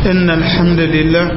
إن الحمد لله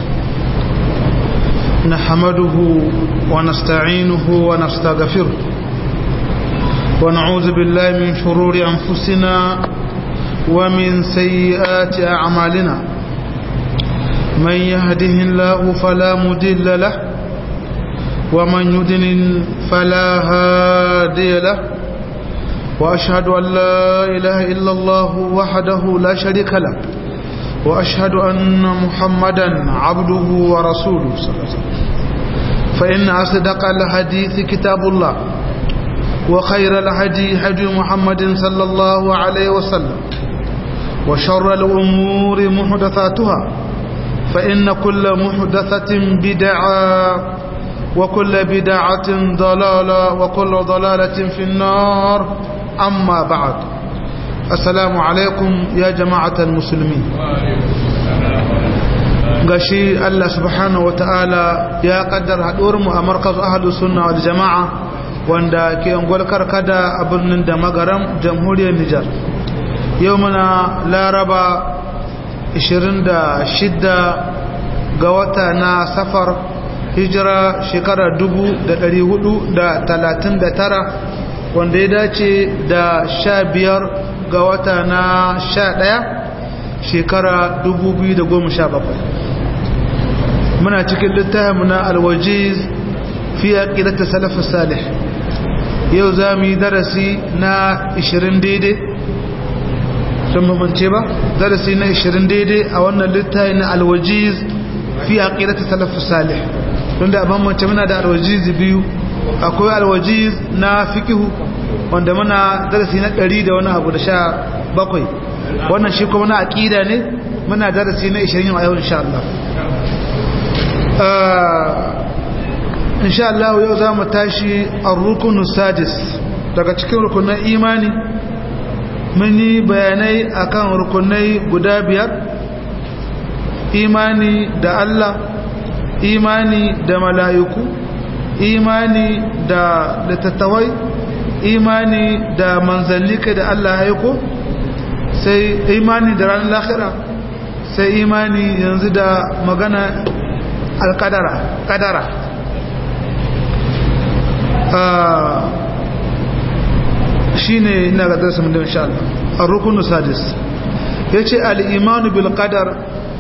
نحمده ونستعينه ونستغفره ونعوذ بالله من شرور أنفسنا ومن سيئات أعمالنا من يهده الله فلا مدل له ومن يدلل فلا هادي له وأشهد أن لا إله إلا الله وحده لا شريك له وأشهد أن محمدا عبده ورسوله صلى الله عليه وسلم فإن أصدق الحديث كتاب الله وخير الهدي هدي محمد صلى الله عليه وسلم وشر الأمور محدثاتها فإن كل محدثة بدعة وكل بدعة ضلالة وكل ضلالة في النار أما بعد السلام عليكم يا جماعة المسلمين gashi Allah subhanahu wa ta'ala ya kaddar haɗuwarmu a markazu ahadu sunna wal jama'a wanda ke unguwar karkada a birnin da magaram jamhuriyar Nijar yau muna laraba 26 ga wata na safar hijira shekarar 439 wanda ya dace da 15 ga wata na 11 shekara 2017 muna cikin littafin na alwajiz fi aqidati salaf salih yau zamu yi darasi na 20 daidai don mamance ba darasi na 20 daidai a wannan littafi na alwajiz fi aqidati salaf salih don da ban mace muna da alwajiz biyu akwai alwajiz na fikihu wanda muna darasi na 100 da wani abu da sha bakwai wannan shi kuma na aqida ne muna darasi na 20 a yau insha Allah insha Allah yau za mu tashi ar-rukunu sadis daga cikin rukunan imani mun yi bayanai akan rukunai guda biyar imani da Allah imani da mala'iku imani da littattawai imani da manzallika da Allah haiko sai imani da ranar lahira sai imani yanzu da magana alkadara kadara shi ne ina ga darsa mun da insha Allah ar-rukunu sadis yace al-imanu bil qadar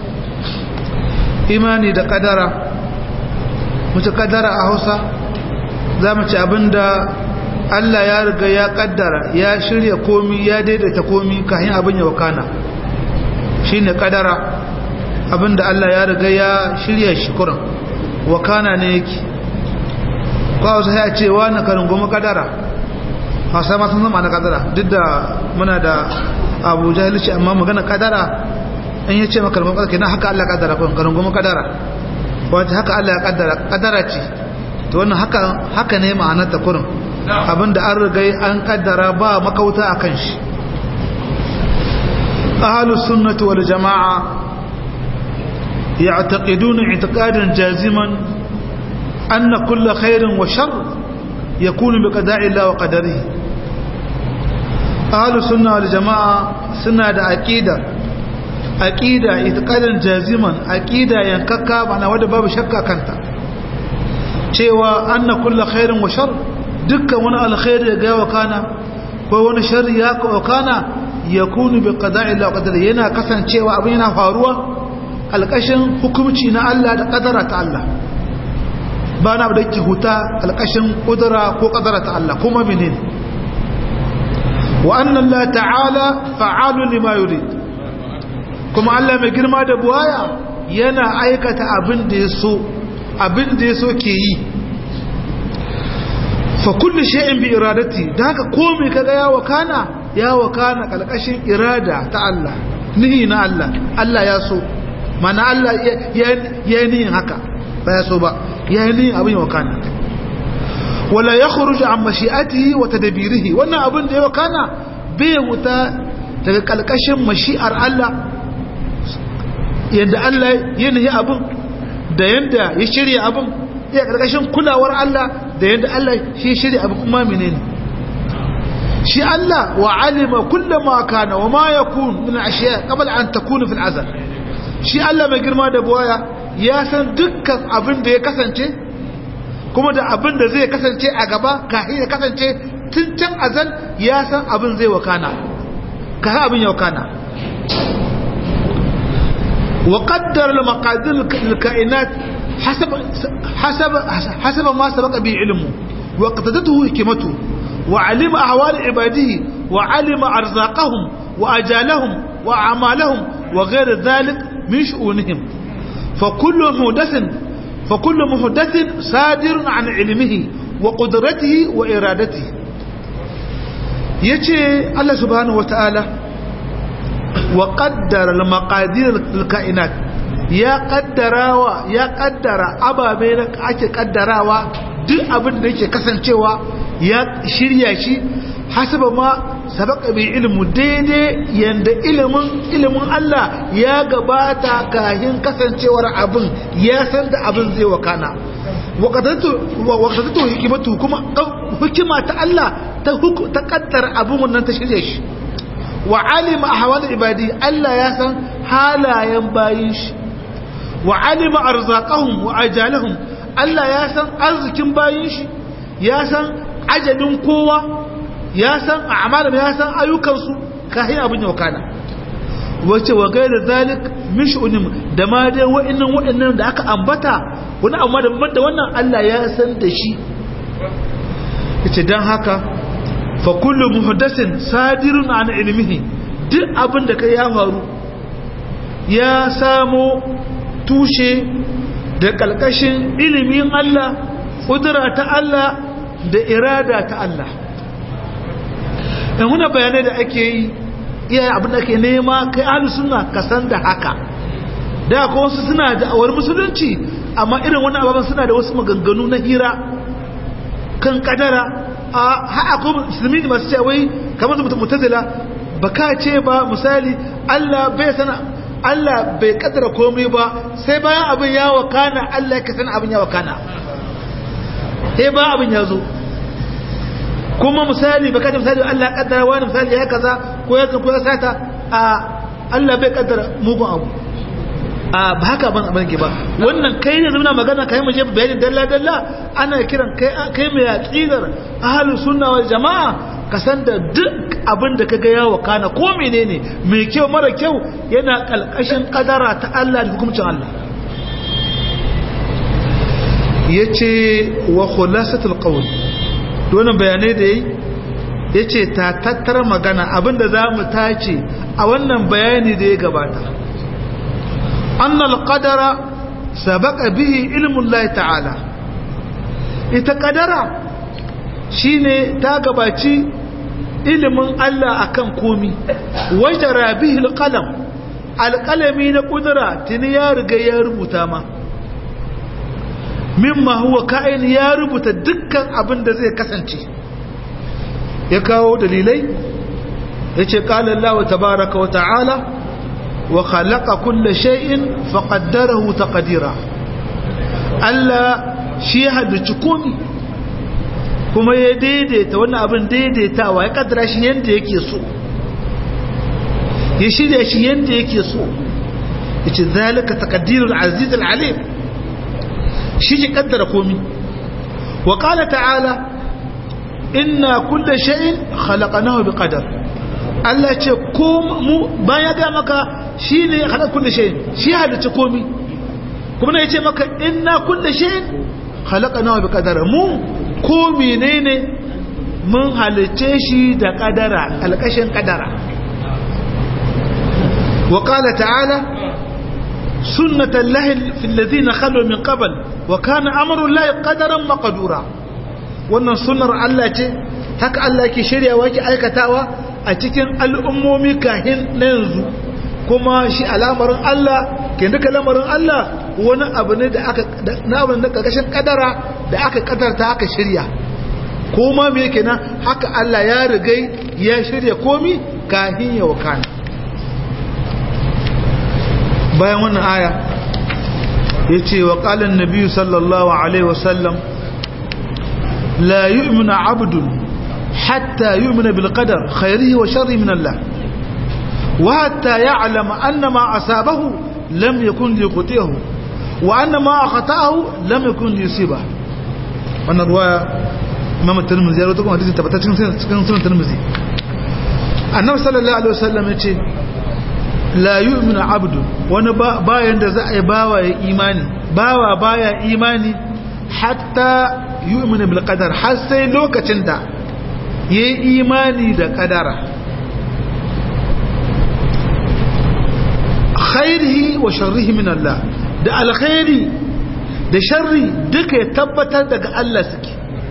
imani da kadara mutu kadara a Hausa zamu ci abinda Allah ya riga ya kaddara ya shirya komi ya daidaita komi kafin abin ya wakana shine kadara abinda Allah ya riga ya shirya shi kuran wakana ne yake kawo sai ya ce wani karin goma kadara hausa ma sun zama na kadara duk da muna da abu jahilci amma magana kadara in ya ce maka goma kadara kenan haka Allah kadara kun karin goma kadara wata haka Allah ya kadara kadara ce to wannan haka haka ne ma'anar ta kurin abinda an riga an kaddara ba makauta akan shi ahlus sunnati wal jamaa يعتقدون اعتقادا جازما أن كل خير وشر يكون بقضاء الله وقدره أهل السنة والجماعة سنة أكيدة أكيدة اعتقادا جازما أكيدة ينككا أنا ودى باب شكا كنت cewa anna kulla khairin wa shar dukkan wani alkhairi ya ga wakana ko wani sharri ya ka wakana yakunu bi qada'i Allah qadari yana kasancewa abin yana faruwa alƙashin hukumci na Allah da ƙadara ta Allah ba na da ke huta alƙashin ƙudura ko ƙadara ta Allah kuma minin wa annan la ta'ala fa'alu lima yurid kuma Allah mai girma da buwaya yana aikata abin da ya so abin da ya so ke yi fa kulli shay'in bi iradati da haka komai kaga ya wakana ya wakana kalkashin irada ta Allah nihi na Allah Allah ya so mana Allah ya yi nihin haka ba ya so ba ya yi nihin abin wakana wala ya khuruju an mashi'atihi wa tadbirihi wannan abin da ya wakana bai wuta daga kalkashin mashi'ar Allah yadda Allah ya nihi abin da yadda ya shirya abin ya kalkashin kulawar Allah da yadda Allah shi shirya abin kuma menene shi Allah wa alima kullama kana wa ma yakun min ashiya qabla an takuna fil azal shi Allah mai girma da buwaya ya san dukkan abin da ya kasance kuma da abin da zai kasance a gaba kafin ya kasance tun can azal ya san abin zai wakana kafin abin ya wakana وقدر المقادير الكائنات حسب حسب حسب ما سبق به علمه واقتدته حكمته وعلم أحوال عباده وعلم أرزاقهم وأجالهم وأعمالهم وغير ذلك من شؤونهم فكل محدث فكل محدث صادر عن علمه وقدرته وإرادته يجي الله سبحانه وتعالى وقدر المقادير الكائنات ya kaddarawa ya kaddara ababe da ake kaddarawa duk abin da yake kasancewa ya shirya shi hasaba ma sabaka bi ilmu daidai yanda ilimin ilimin Allah ya gabata kahin kasancewar abin ya san da abin zai wakana waqtatu hikimatu kuma hikima ta Allah ta ta kaddara abin wannan ta shirya shi wa alima ahwal ibadi Allah ya san halayen bayin shi wa alima arzaqahum wa ajalahum Allah ya san arzikin bayin shi ya san ajalin kowa ya san a'malum ya san ayyukansu kahin abin ya wakana wace wa gaira zalik min shu'unim da ma dai wa'annan wa'annan da aka ambata wani amma da da wannan Allah ya san da shi yace dan haka fa kullu muhdathin sadirun an ilmihi duk abin da kai ya faru ya samo tushe da kalkashin ilimin Allah kudura ta Allah da irada ta Allah in huna bayanai da ake yi iyaye abin da ke nema kai ahlus sunna ka san da haka da ko wasu suna da awar musulunci amma irin wannan ababan suna da wasu maganganu na hira kan kadara a ha'a ko musulmi masu cewa wai kamar da mutazila baka ce ba misali Allah bai sana Allah bai kadara komai ba sai bayan abin ya wakana Allah ya san abin ya wakana sai ba abin ya zo kuma misali baka da misali Allah ya kaddara wani misali ya kaza ko ya ko ya sata a Allah bai kaddara mugun abu a ba haka ban abin ke ba wannan kai ne zama magana kai mu je bayanin dalla dalla ana kiran kai kai mai aqidar ahlus sunna wal jamaa ka san da duk abin da kaga ya wakana ko menene mai kyau mara kyau yana kalkashin kadara ta Allah da hukuncin Allah yace wa khulasatul qawl wannan bayanai da yi yace ta tattara magana abinda zamu tace a wannan bayani da ya gabata annal qadara sabaqa bihi ilmu Allah ta'ala ita kadara shine ta gabaci ilimin Allah akan komi wajara bihi alqalam alqalami na kudura tuni ya riga ya rubuta ma mimma huwa ka'in ya rubuta dukkan abin da zai kasance ya kawo dalilai yace qala Allah tabaaraka wa ta'ala wa khalaqa kulla shay'in faqaddarahu taqdira Allah shi ya halicci komi kuma ya daidaita wannan abin daidaitawa ya kaddara shi yanda yake so ya shirya shi yanda yake so yace zalika taqdirul aziz al alim shi ke kaddara komi wa qala ta'ala inna kulla shay'in khalaqnahu biqadar Allah ce ko mu bayan ga maka shine khalaqa kulla shay'in shi halitta komi kuma ne yace maka inna kulla shay'in khalaqnahu biqadar mu ko menene mun halice shi da kadara alkashin kadara wa qala ta'ala سنة الله في الذين خلوا من قبل وكان أمر الله قدرا مقدورا wannan sunnar Allah ce haka Allah ke shiryawa ke aikatawa a cikin al'ummomi kahin na yanzu kuma shi alamarin Allah ke duka lamarin Allah wani abu ne da aka na abin da karkashin kadara da aka kadarta aka shirya kuma me yake nan haka Allah ya rigai ya shirya komi kahin ya wakana bayan wannan aya ya ce wa ƙalin nabi sallallahu alaihi wasallam la yu'minu abdun hatta yu'mina bil qadar khairihi wa sharri min Allah wa hatta ya'lama anna ma asabahu lam yakun li qutihu wa anna ma khata'ahu lam yakun li yusiba wannan ruwaya imam tirmidhi ya rawaito kuma hadisi tabbata cikin cikin sunan tirmidhi annabi sallallahu alaihi wasallam yace la yu'minu abdu wani bayan da za a yi bawa ya imani bawa baya imani hatta yu'minu bil qadar har sai lokacin da yayi imani da kadara khairihi wa sharrihi min Allah da alkhairi da sharri duka ya tabbatar daga Allah suke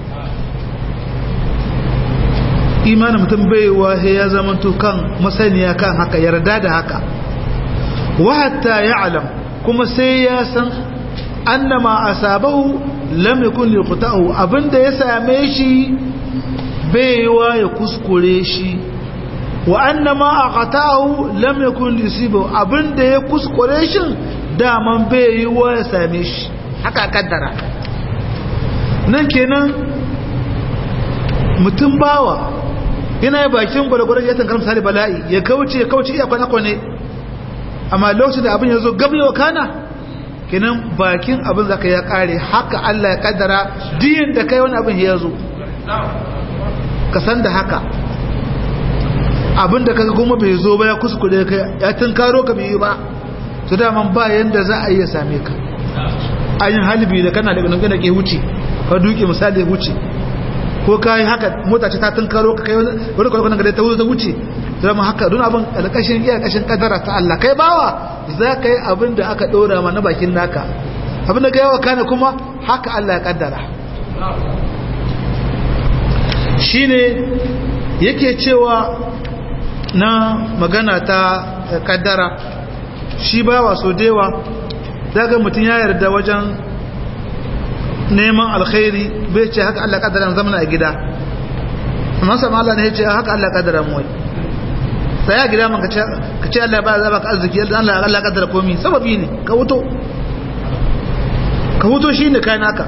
imanin mutum baiwa ya zamanto kan masaniya kan haka yarda da haka wa hatta ya'lam kuma sai ya san annama asabahu lam yakun liqta'u abinda ya same shi baiwa ya kuskure shi wa annama aqta'u lam yakun lisibu abinda ya kuskure shi daman baiwa ya same shi haka kaddara nan kenan mutum bawa yana yi bakin gwalgwarar ya tankar misali bala'i ya kauce ya kauce iya kwane-kwane amma lokacin da abin ya zo gabi wa kana kenan bakin abin zaka ya kare haka Allah ya kaddara diyin da kai wani abin ya zo ka san da haka abin da kaga kuma bai zo ba ya kuskure kai ya tunkaro ka bai yi ba to daman ba yanda za a iya same ka ayin halibi da kana daga nan ke wuce ka duke misali ya wuce ko ka yi haka mota ce ta tunkaro ka kai wani kwalkwanan gada ta wuce ta wuce zama haka don abin alƙashin iya ƙashin kadara ta Allah kai bawa za ka yi abin da aka ɗora ma na bakin naka abin da ka yawa kana kuma haka Allah ya kaddara shi ne yake cewa na magana ta kaddara shi bawa so dewa daga mutum ya yarda wajen neman alkhairi bai ce haka Allah kaddara zamana a gida amma sama Allah ne ya ce haka Allah kaddara mu wai sai ya gida man ka ce Allah ba za ka arziki Allah Allah kaddara komai sababi ne ka wuto ka wuto shine kai naka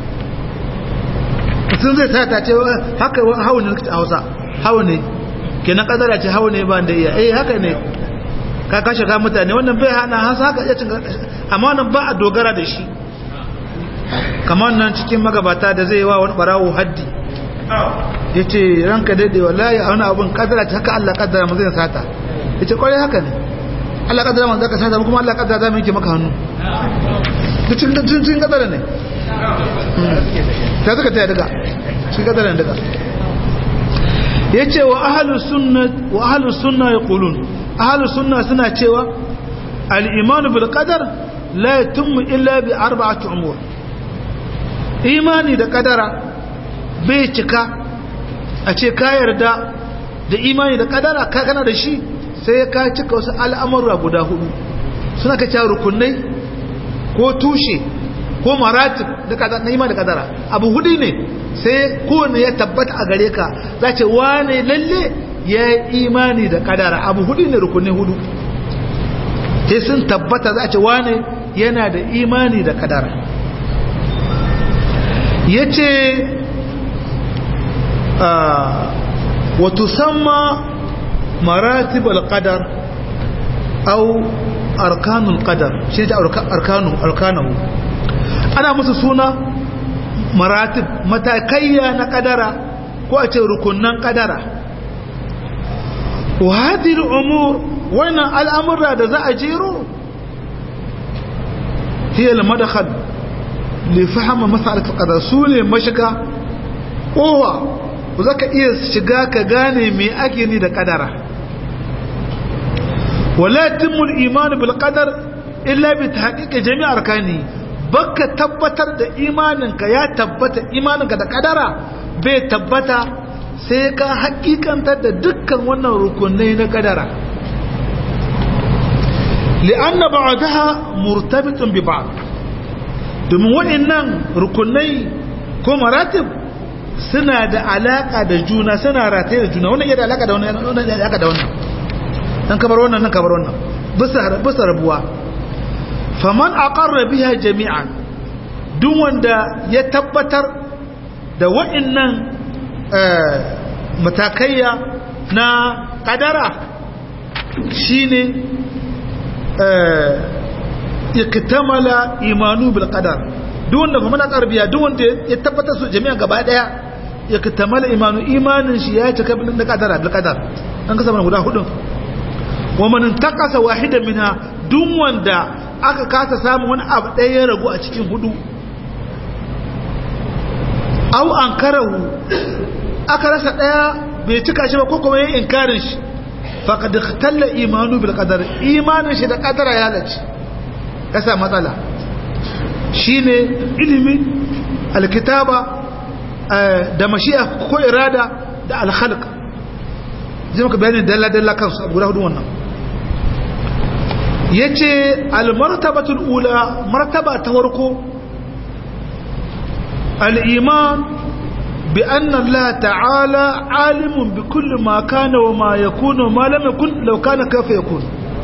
sun zai sa ta ce haka hawo ne a Hausa hawo ne kenan kaddara ce hawo ne ba da iya eh haka ne ka kashe ka mutane wannan bai hana hasa haka iya cin amma wannan ba a dogara da shi kamar nan cikin magabata da zai wa wani barawo haddi ya ce ranka daidai wallahi a wani abin kadara ta haka Allah kadara mu zai sata ya ce kwarai haka ne Allah kadara mu zaka sata kuma Allah kadara za mu yanke maka hannu cikin kadara ne ta suka ta daga cikin kadara ne daga ya ce wa ahalus sunna ya kulun ahalus sunna suna cewa al'imanu bil qadar la yatimmu illa bi arba'ati umur imani da kadara bai cika a ce ka yarda da imani da kadara ka kana da shi sai ka cika wasu al'amurra guda hudu suna ka cewa rukunai ko tushe ko maratib na imani da kadara abu hudu ne sai kowane ya tabbata a gare ka za ce wane lalle ya yi imani da kadara abu hudu ne rukunai hudu sai sun tabbata za ce wane yana da imani da kadara ya ce wato sama maratib al-qadar au arkanul qadar shi ne arkanu arkanahu ana musu suna maratib matakaiya na kadara ko a ce rukunan kadara wa hadhihi al-umur wannan al'amura da za a jero hiya al-madkhal li fahma mas'alat al-qadar sune mashiga kowa za ka iya shiga ka gane me ake ni da kadara wala timul iman bil qadar illa bi tahqiqi jami' arkani baka tabbatar da imaninka ya tabbata imaninka da kadara bai tabbata sai ka hakikantar da dukkan wannan rukunai na kadara li'anna ba'daha murtabitun bi ba'd domin waɗannan rukunai ko maratib suna da alaka da juna suna rataye da juna wannan iya da alaka da wannan wannan iya da alaka da wannan dan kabar wannan nan kabar wannan bisa bisa rabuwa faman aqarra biha jami'an duk wanda ya tabbatar da wa'annan matakaiya na kadara shine iktamala imanu bil qadar duk wanda kuma na tarbiya duk wanda ya tabbata su jami'a gaba daya iktamala imanu imanin shi ya cika bil qadar bil qadar an kasa guda hudu wa man taqasa wahidan minha duk wanda aka kasa samu wani abu ɗaya ya ragu a cikin hudu au ankarahu aka rasa ɗaya bai cika shi ba ko kuma yin inkarin shi faqad ikhtalla imanu bil qadar imanin shi da qadara ya lalace kasa matsala shine ilimi alkitaba da mashi'a ko irada da alkhalq zai maka bayani dalla dalla kansu abu guda hudu wannan yace almartabatul ula martaba ta farko al-iman bi anna Allah ta'ala alimun bi kulli ma kana wa ma yakunu ma lam yakun law kana kayfa yakun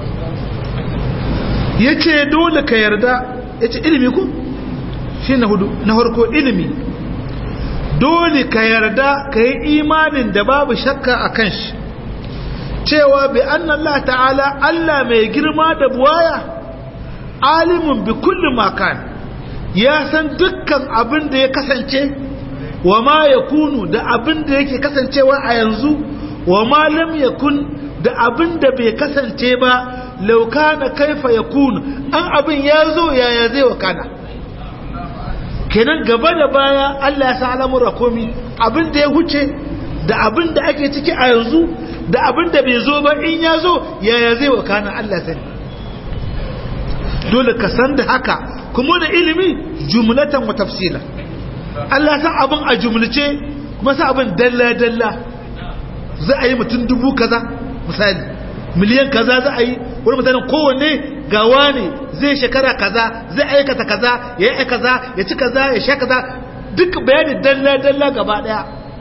yace dole ka yarda yace ilimi ku shi na hudu na farko ilimi dole ka yarda ka yi imanin da babu shakka a kan shi cewa bi annan Allah ta'ala Allah mai girma da buwaya alimun bi kulli makan ya san dukkan abin da ya kasance wa ma ya kunu da abin da yake kasancewa a yanzu wa ma lam yakun da abin da bai kasance ba laukana kaifa ya kunu an abin ya zo yaya zai wakana kenan gaba da baya Allah ya sa al'amura komi abin da ya huce da abin da ake ciki a yanzu da abin da bai zo ba in ya zo yaya zai wakana Allah sani dole ka san da haka kuma da ilimi jumlatan wa tafsila Allah san abin a jumlace kuma sa abin dalla dalla za a yi mutum dubu kaza misali miliyan kaza za a yi wani mutanen kowanne gawa ne zai shekara kaza zai aikata kaza ya yi kaza ya ci kaza ya sha kaza duk bayani dalla dalla gaba daya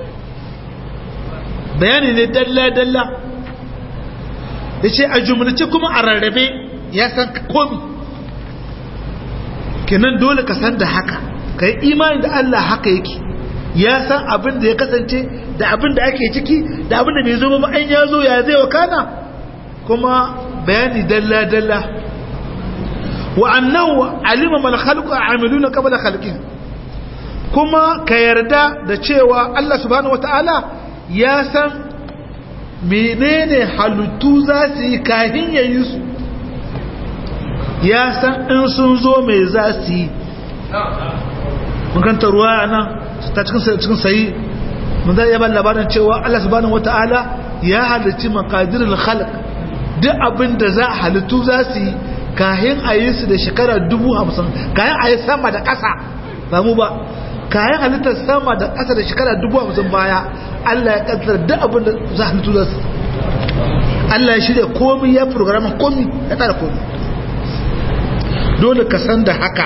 bayani ne dalla-dalla ya ce a jumlace kuma a rarrabe ya san komi kenan dole ka san da haka ka yi imani da Allah haka yake ya san abin da ya kasance da abin da ake ciki da abin da bai zo ba an ya zo ya zai wakana kuma bayani dalla-dalla wa annahu alima mal khalqu amiluna qabla khalqin kuma ka yarda da cewa Allah subhanahu wataala ya san menene halittu za su yi kahin ya yi su ya san in sun zo mai za su yi makanta ruwa a nan ta cikin sayi mun zai yaba labarin cewa Allah subhanahu wata'ala ya halitti makadirin khalq duk abin da za a halittu za su yi kahin a yi su da shekara dubu hamsin kahin a yi sama da ƙasa ba mu ba kayan halittar sama da ƙasa da shekara dubu hamsin baya Allah ya ƙasar duk abin da za a halittu za su Allah ya shirya komi ya programin komi ya tsara komi dole ka san da haka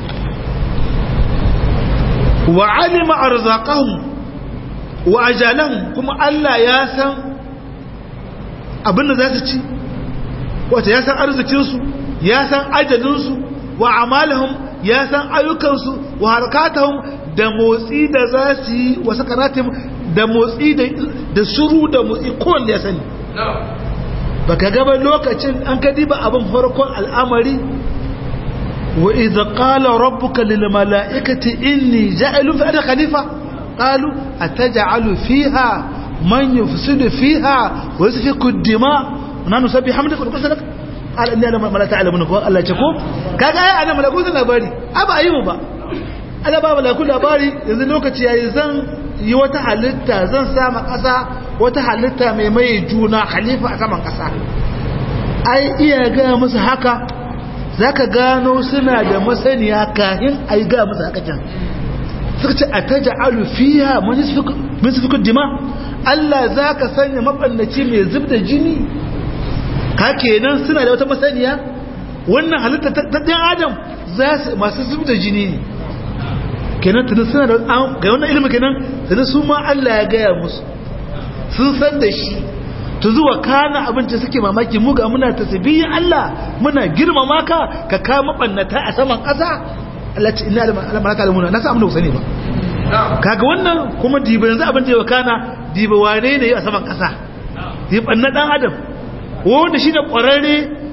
wa alima arzaqahum wa ajalahum kuma Allah ya san abin da za su ci wata ya san arzikinsu ya san ajalinsu wa amalahum ya san ayyukansu wa harkatahum da motsi da za su yi wa sakaratim da motsi da shuru da motsi kowanne ya sani ba ka gaba lokacin an ka diba abin farkon al'amari wa idza qala rabbuka lil mala'ikati inni ja'ilu fi ardi khalifa qalu ataj'alu fiha man yufsidu fiha wa yasfiku ad-dima wa nanu sabbihu hamdaka wa nuqaddisu qala inni a'lamu ma la ta'lamun ko Allah ce ko kaga ai ana malaku sun labari aba ayi mu ba Allah ba malaku labari yanzu lokaci yayi zan yi wata halitta zan sama kasa wata halitta mai mai juna khalifa a saman kasa ai iya ga musu haka zaka gano suna da masaniya kahin ai ga musu haka can suka ce ataj'alu fiha man yasfiku min yasfiku dima Allah zaka sanya mabannaci mai zubda jini ka kenan suna da wata masaniya wannan halitta ta ɗan adam za su masu zub da jini ne kenan tunan suna da ga wannan ilimin kenan tunan su ma Allah ya gaya musu sun san da shi ta zuwa kana abinci suke mamaki mu ga muna tasbihi Allah muna girmama ka ka kama bannata a saman ƙasa Allah ce inna alamalaka alamuna na sa amna sani ba kaga wannan kuma diba yanzu abin da ya kana diba wane ne a saman ƙasa diba na dan adam wanda shi ne ƙwararre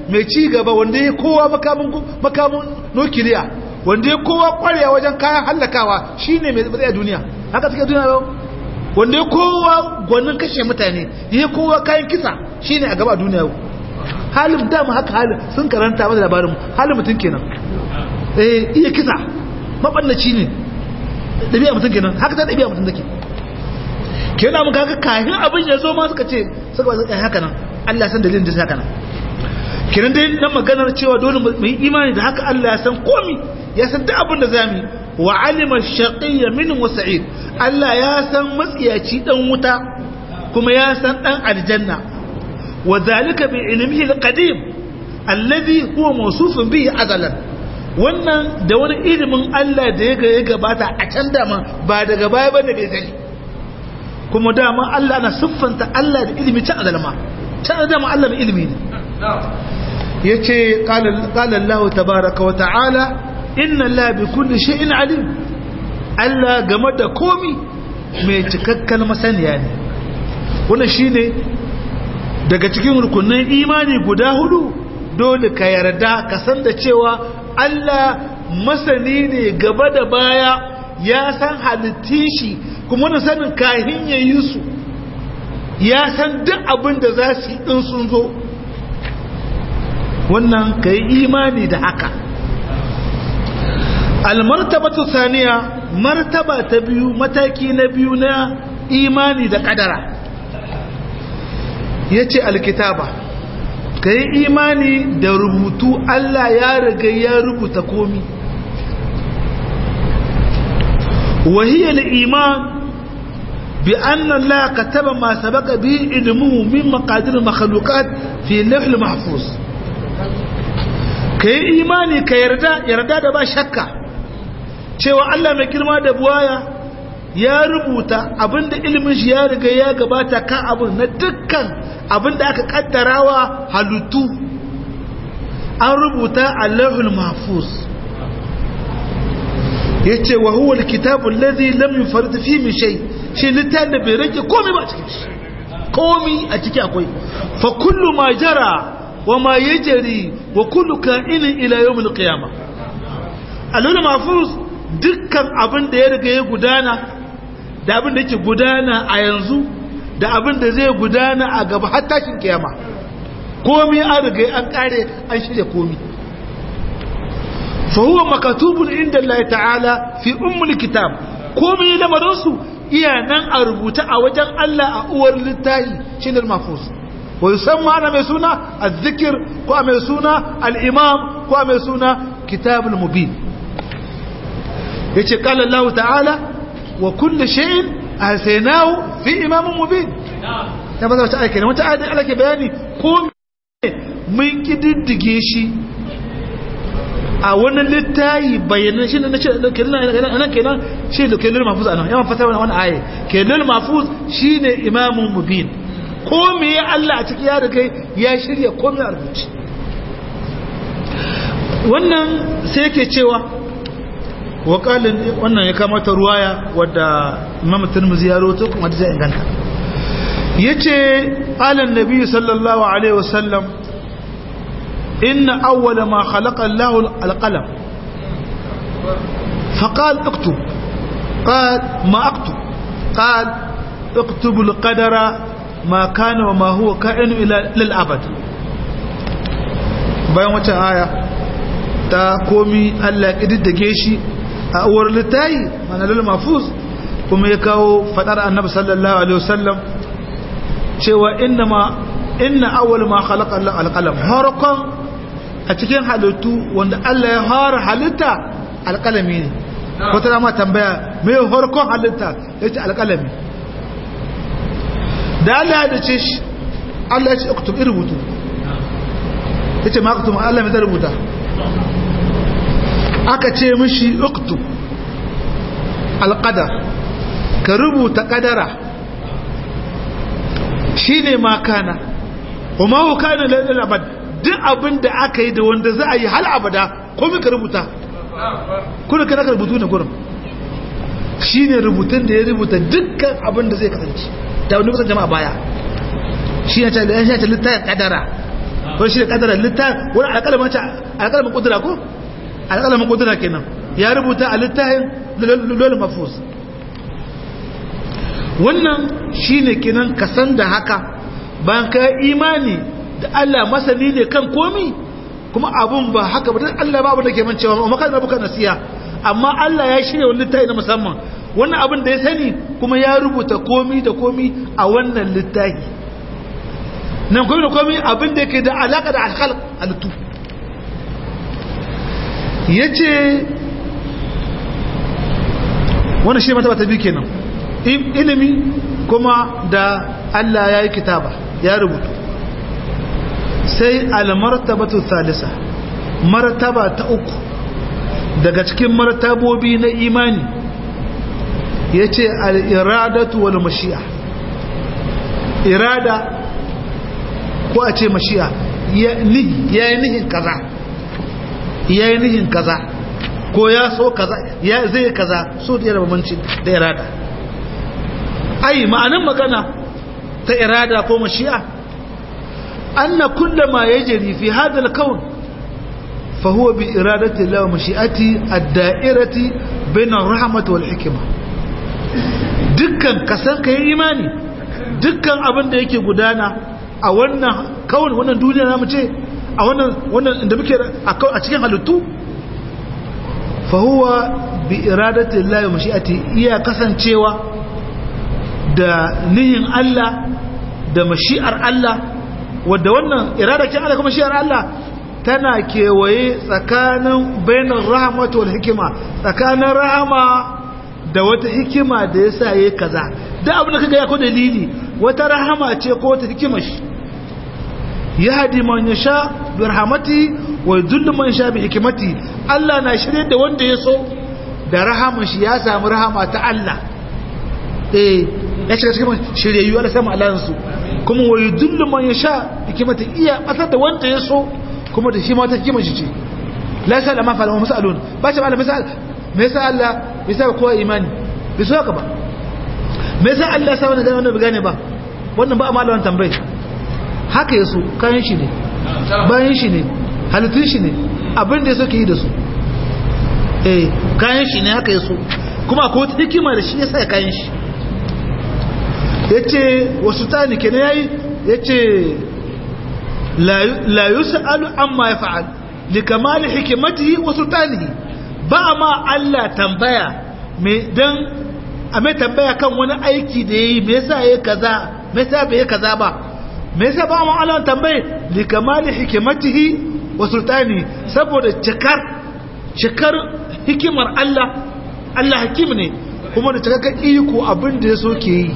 mai ci gaba wanda ya kowa makamin makamin nukiliya wanda ya kowa kwarewa wajen kayan hallakawa shine mai tsaye a duniya haka take duniya yau wanda ya kowa gwanin kashe mutane ya kowa kayan kisa shine a gaba a duniya yau halin dama haka halin sun karanta masa labarin halin mutum kenan eh iya kisa mabannaci ne dabi'a mutum kenan haka ta dabi'a mutum take kenan mun kaga kafin abin ya zo ma suka ce suka ba haka nan Allah san dalilin da haka nan kenan dai dan maganar cewa dole mu yi imani da haka Allah ya san komi ya san duk abin da zamu wa alima shaqiyya min wa sa'id Allah ya san matsiyaci dan wuta kuma ya san dan aljanna wa zalika bi ilmihi alqadim alladhi huwa mawsufun bihi azalan wannan da wani ilimin Allah da ya gabata a can dama ba daga baya bane bai sani kuma dama Allah na siffanta Allah da ilimi can azalma can dama Allah mai ilimi ne yace qala qala Allah tabaaraka wa ta'ala inna Allah bi kulli shay'in alim Allah game da komi mai cikakken masaniya ne wannan shine daga cikin rukunin imani guda hudu dole ka yarda ka san da cewa Allah masani ne gaba da baya ya san halittin shi kuma wani sanin kahin ya yi su ya san duk abin da za su yi in sun zo wannan ka yi imani da haka almartabatu saniya martaba ta biyu mataki na biyu na imani da kadara ya ce alkitaba ka yi imani da rubutu Allah ya riga ya rubuta komi wahiyar iman bi annan la ka taba ma sabaka bi ilmuhu min maqadir makhluqat fi lawhil mahfuz ka yi imani ka yarda yarda da ba shakka cewa Allah mai girma da buwaya ya rubuta abinda ilimin shi ya riga ya gabata kan abin na dukkan abinda aka kaddarawa halittu an rubuta allahul mahfuz yace wa huwa alkitabu alladhi lam yufarrid fi min shay shi littafin da bai rage komai ba cikin shi komai a ciki akwai fa kullu ma jara wa ma yajri wa kullu ka'inin ila yawm alqiyamah allahul mahfuz dukkan abin da ya riga ya gudana da abin da yake gudana a yanzu da abin da zai gudana a gaba har tashin kiyama komi an riga an kare an shirya komi fa huwa makatubun inda Allah ta'ala fi ummul kitab komi lamarin su iya nan a rubuta a wajen Allah a uwar littafi shine al-mahfuz wa yusamma ana mai suna az-zikr ko mai suna al-imam ko mai suna kitabul mubin yace qala Allah ta'ala wa kulli shay'in ahsaynahu fi imamin mubin ya baza wata aiki ne wata ayat Allah ke bayani ko mun kididdige shi a wani littayi bayanan shi ne nace kenan kenan shi da kenan mafuz anan yawan fata wannan aya kenan mafuz shine imamun mubin ko me ya Allah a cikin ya riga ya shirya komai a rubuce wannan sai yake cewa wakalin wannan ya kamata ruwaya wadda imam tirmidhi ya rawaito kuma da inganta yace alan nabi sallallahu alaihi wasallam inna awwala ma khalaqa Allah alqalam فقال اكتب قال ما اكتب قال اكتب القدر ما كان وما هو كائن الى للابد bayan wata aya ta komi Allah kididdige shi a uwar littayi manalul mafuz kuma ya kawo fadar annabi sallallahu alaihi wasallam cewa inna ma inna awwal ma khalaqa Allah alqalam harqan a cikin halittu wanda Allah ya fara halitta alqalami ne ko ta ma tambaya me harqan halitta yace alqalami da Allah ya dace shi Allah ya ce uktub rubutu yace ma uktub Allah me zai rubuta aka ce mishi uktub alƙadar ka rubuta ƙadara shi ne makana kuma hukana lalil abad duk abin da aka yi da wanda za a yi hal abada komai ka rubuta kuna kana ka rubutu na gurin shi ne rubutun da ya rubuta dukkan abin da zai kasance da wani kusan jama'a baya shi ne ta littafin ƙadara wani shi da kadara littafin wani alƙalamin ce alƙalamin kudura ko alƙalamin kudura kenan ya rubuta a littafin lulul mafus wannan shine kenan kasan da haka bayan ka imani da Allah masani ne kan komi kuma abun ba haka ba Allah babu da ke mancewa amma kan rabuka nasiya amma Allah ya shirya wani littafi na musamman wannan abin da ya sani kuma ya rubuta komi da komi a wannan littafi nan komi da komi abin da yake da alaka da alkhalq halittu yace wannan shi mata ta biyu kenan ilimi kuma da Allah ya yi kitaba ya rubutu sai almartabatu thalisa martaba ta uku daga cikin martabobi na imani yace al-iradatu wal mashi'a irada ko a ce mashi'a ya yi nihin kaza ya yi nihin kaza ko ya so kaza ya zai kaza so da yana bambanci da irada ai ma'anin magana ta irada ko mashi'a anna kullama yajri fi hadha al-kawn fa huwa bi iradati Allah wa mashi'ati ad-da'irati bain ar-rahmati wal hikma dukkan kasan kai imani dukkan abin da yake gudana a wannan kawai wannan duniya namu ce a wannan wannan inda muke a cikin halittu fa huwa bi iradati Allah wa mashi'ati iya kasancewa da nihin Allah da mashi'ar Allah wadda wannan iradakin Allah kuma mashi'ar Allah tana kewaye tsakanin bainar rahmatu wal hikima tsakanin rahama da wata hikima da yasa yayi kaza da abin da kaga ya ko dalili wata rahama ce ko wata hikima shi yahdi man yasha bi rahmati wa yudillu man yasha bi hikmati Allah na shirye da wanda ya so da rahama shi ya samu rahama ta Allah eh ya shiga cikin shiryayyu Allah sama alansu kuma wa yudillu man yasha hikmati iya batar da wanda ya so kuma da shi ma ta hikima shi ce la sa ma fa'ala masalun ba shi malami misal me yasa Allah ya sa kowa imani bai so haka ba me yasa Allah ya sa wannan gane wannan bai gane ba wannan ba a malaman tambayi haka ya so kayan shi ne bayan shi ne halittun shi ne abin da ya so ke yi da su eh kayan shi ne haka ya so kuma akwai wata hikima da shi ya sa kayan shi ya ce wasu tani kenan ya yi ya ce la yus'alu amma ya fa'al li kamali hikimatihi wa sultanihi ba ma Allah tambaya me dan a mai tambaya kan wani aiki da yayi me yasa yayi kaza me yasa bai kaza ba me yasa ba ma Allah tambaye li kamali hikimatihi wa sultani saboda cikar cikar hikimar Allah Allah hakim ne kuma da cikakken iko abin da ya so ke yi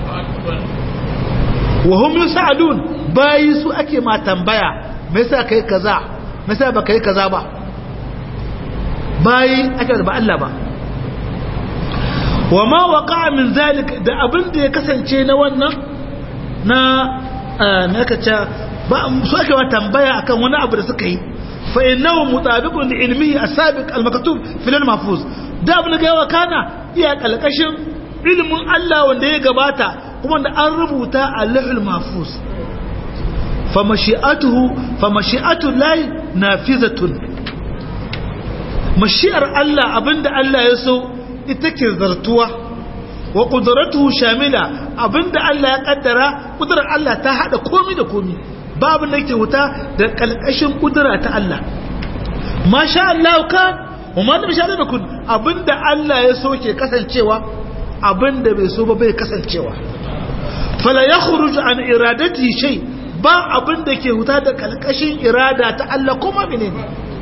wa hum yusalun bayi su ake ma tambaya me yasa kai kaza me yasa ba kai kaza ba bayi ake da ba Allah ba wa ma waqa'a min zalik da abin da ya kasance na wannan na me aka ce ba su ake ma tambaya akan wani abu da suka yi fa innahu mutabiqun li ilmihi as-sabiq al-maktub fil mahfuz da abin da ya kana iya kalkashin ilimin Allah wanda ya gabata kuma da an rubuta a lahul mahfuz fa mashi'atuhu fa mashi'atu lahi nafizatun mashi'ar Allah abinda Allah ya so ita ke zartuwa wa qudratuhu shamila abinda Allah ya kaddara kudrar Allah ta hada komi da komi babu da yake wuta da kalkashin kudura ta Allah masha Allah kan umar da bishara da kun abinda Allah ya so ke kasancewa abinda bai so ba bai kasancewa fala ya khuruju an iradati shay ba abinda ke huta da kalkashin irada ta Allah kuma menene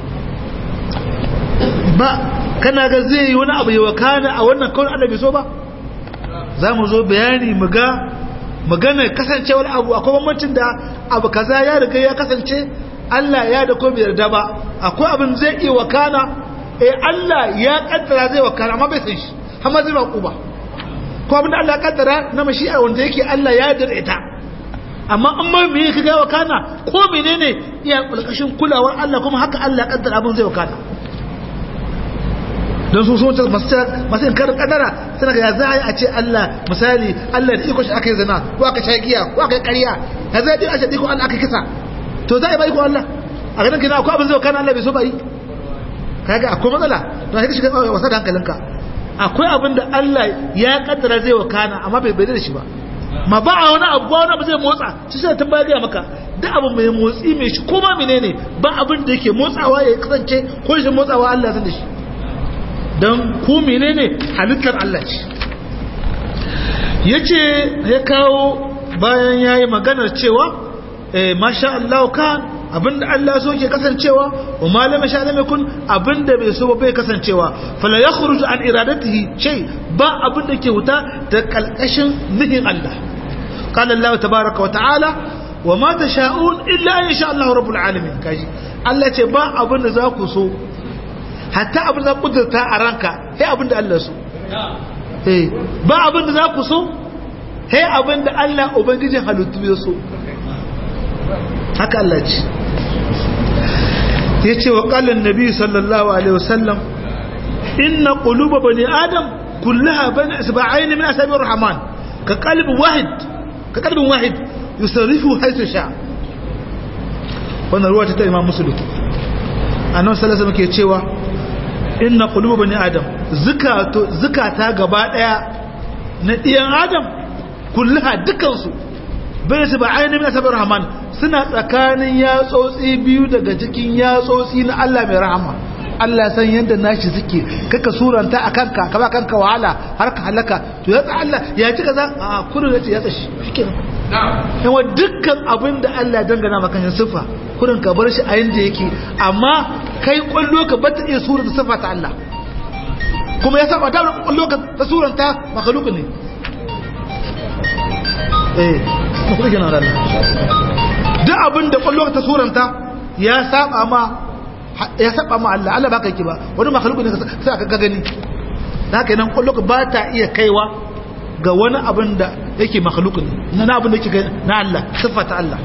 ba kana ga zai yi wani abu ya wakana a wannan kawai Allah bai so ba za mu zo bayani mu ga maganar kasancewar abu akwai bambancin da abu kaza ya riga ya kasance Allah ya da ko bai yarda ba akwai abin zai iya wakana eh Allah ya kaddara zai wakana amma bai san shi amma zai ba ba ko abin da Allah ya kaddara na mashi'a wanda yake Allah ya yarda ita amma amma me yake ga wakana ko menene iya kulkashin kulawar Allah kuma haka Allah ya kaddara abin zai wakana don su sun masu in karin kadara suna ga ya za a ce Allah misali Allah da iko shi aka yi zina ko aka sha giya ko aka yi ƙarya ya za a ce iko Allah aka kisa to to za a yi ba iko Allah a ganin kina akwai abin zai kana Allah bai so ba yi kaga akwai matsala to sai ka shiga wasa da hankalinka akwai abin da Allah ya kaddara zai wakana amma bai bai da shi ba ma ba a wani abu wani abu zai motsa shi sai ta baya maka da abu mai motsi mai shi kuma menene ba abin da yake motsawa ya kasance ko shi motsawa Allah zan da shi don ku menene halittar Allah ce yace ya kawo bayan yayi maganar cewa eh masha Allah kan abinda Allah so ke kasancewa wa malama sha lam yakun abinda bai so ba bai kasancewa fala yakhruju an iradatihi shay ba abinda ke wuta da kalkashin nihin Allah qala Allah tabaaraka wa ta'ala wa ma tasha'un illa an yasha Allah rabbul alamin kaji Allah ce ba abinda za ku so hatta abinda za ku kudurta a ranka sai abinda Allah so eh ba abinda za ku so sai abinda Allah ubangijin halittu ya so haka Allah ce ya ce wa ƙalin nabi sallallahu alaihi wasallam inna ƙuluba bani adam kullaha bani asba'ain min asabi rahman ka qalbin wahid ka qalbin wahid yusarrifu haythu sha wannan ruwa ta imam muslim annabi sallallahu alaihi ke cewa inna quluba bani adam zakato zakata gaba daya na diyan adam kullaha dukansu bai su ba ainihin asabar rahman suna tsakanin yatsotsi biyu daga cikin yatsotsi na Allah mai rahama Allah san yadda nashi suke kaka suranta a kanka ka ba kanka wahala har ka halaka to ya tsa Allah ya ci kaza a kudu da ya tsashi shike yawa dukkan abin da Allah ya dangana maka yin sifa kudin ka bar shi a yanda yake amma kai kwallo ka bata iya suranta sifa ta Allah kuma ya saba da kwallo ka ta suranta makhluq ne eh kuma gina da duk abin da kwallo ta suranta ya saba ma ya saba ma Allah Allah baka yake ba wani makhluku ne sai aka gani haka nan kwallo ba ta iya kaiwa ga wani abin da yake makhluku ne na abin da yake na Allah sifata Allah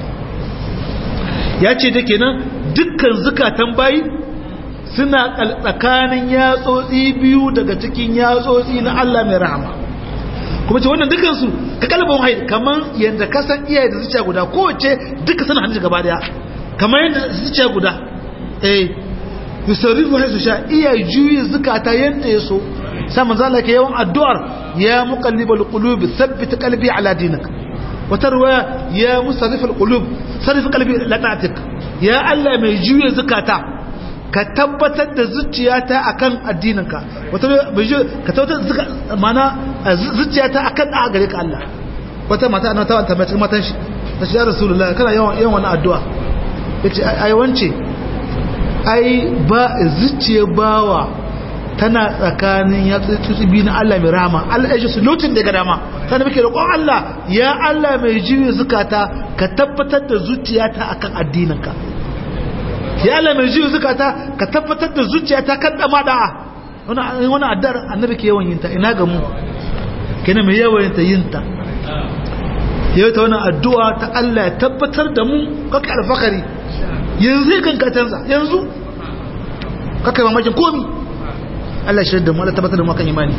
ya ce da kenan dukkan zukatan bayi suna tsakanin yatsotsi biyu daga cikin yatsotsi na Allah mai rahama kuma ce wannan dukansu ka kalbin haid kamar yadda ka san iyaye da zuciya guda kowace duka suna hannun gaba daya kamar yadda zuciya guda eh yusarrifu haisu sha iya juyi zukata yadda ya so sai manzo Allah ke yawan addu'ar ya muqallibal qulub thabbit qalbi ala dinik wata ruwaya ya musarrifal qulub sarrif qalbi la ta'tik ya Allah mai juyi zukata ka tabbatar da zuciyata akan addininka wata ka tabbatar mana zuciyata akan da gare ka Allah wata mata ana tawa tambaye cikin matan shi ta shi ya rasulullahi kana yawan yawan wannan addu'a yace ai wance ai ba zuciya bawa tana tsakanin ya tsitsi na Allah mai rahama Allah ya ji su lokacin da ga dama sai muke roƙon Allah ya Allah mai jiyo zukata ka tabbatar da zuciyata akan addininka ya Allah mai jiyo zukata ka tabbatar da zuciyata kan dama da'a wani wani addar annabi ke yawan yinta ina ga mu kenan mai yawan yinta yinta yau ta wani addu'a ta Allah ya tabbatar da mu kaka alfakari yanzu kan ka canza yanzu kaka mamakin komi Allah shi da mu Allah tabbatar da mu kan imani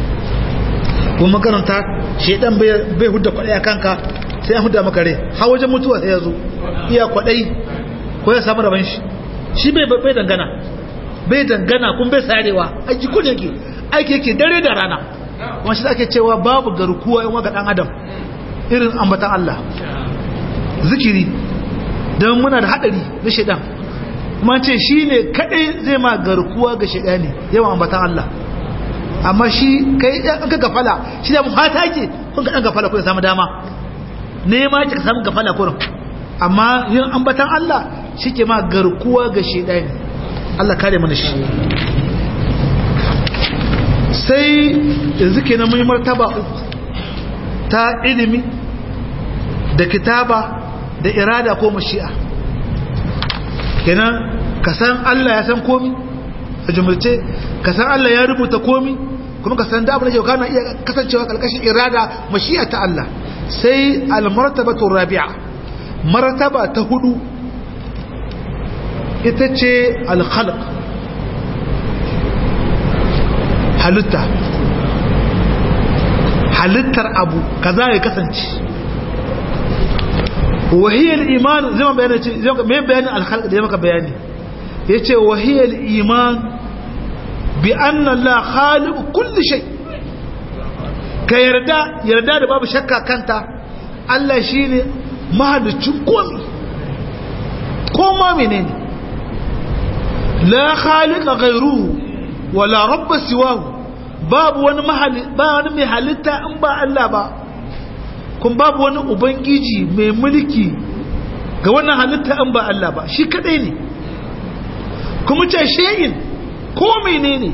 kuma makaranta shedan bai hudda kwadai a kanka sai an hudda maka rai har wajen mutuwa sai ya zo iya kwadai ko ya samu rabon shi shi bai bai dangana bai dangana kun bai sarewa aiki kun yake aiki yake dare da rana wani shi ake cewa babu garkuwa yan waka dan adam irin ambatan Allah zikiri don muna da hadari na shedan kuma ce shi ne kadai zai ma garkuwa ga shedani yawan ambatan Allah amma shi kai an ka gafala shi da mata ke kun ka dan gafala ko ya samu dama nema ki ka samu gafala kurin amma yin ambatan Allah shi ke ma garkuwa ga shedani Allah kare mana shi sai yanzu kenan mun yi martaba uku ta ilimi da kitaba da irada ko mashi'a kenan ka san Allah ya san komi a jumlace ka san Allah ya rubuta komi kuma ka san da abin da yau kana iya kasancewa kalkashin irada mashi'a ta Allah sai al-martabatu rabi'a martaba ta hudu ita ce al-khalq halitta halittar abu kaza ya kasance wahiyar iman zai bayani ce mai bayanin alhalka da ya maka bayani ya ce wahiyar iman bi anna la khaliqu kulli shay ka yarda yarda da babu shakka kanta Allah shine mahalicin komai koma menene la khaliqa ghayruhu wala rabba siwahu babu wani mahali ba wani mai halitta in ba Allah ba kun babu wani ubangiji mai mulki ga wannan halitta in ba Allah ba shi kadai ne kuma ce shayin ko menene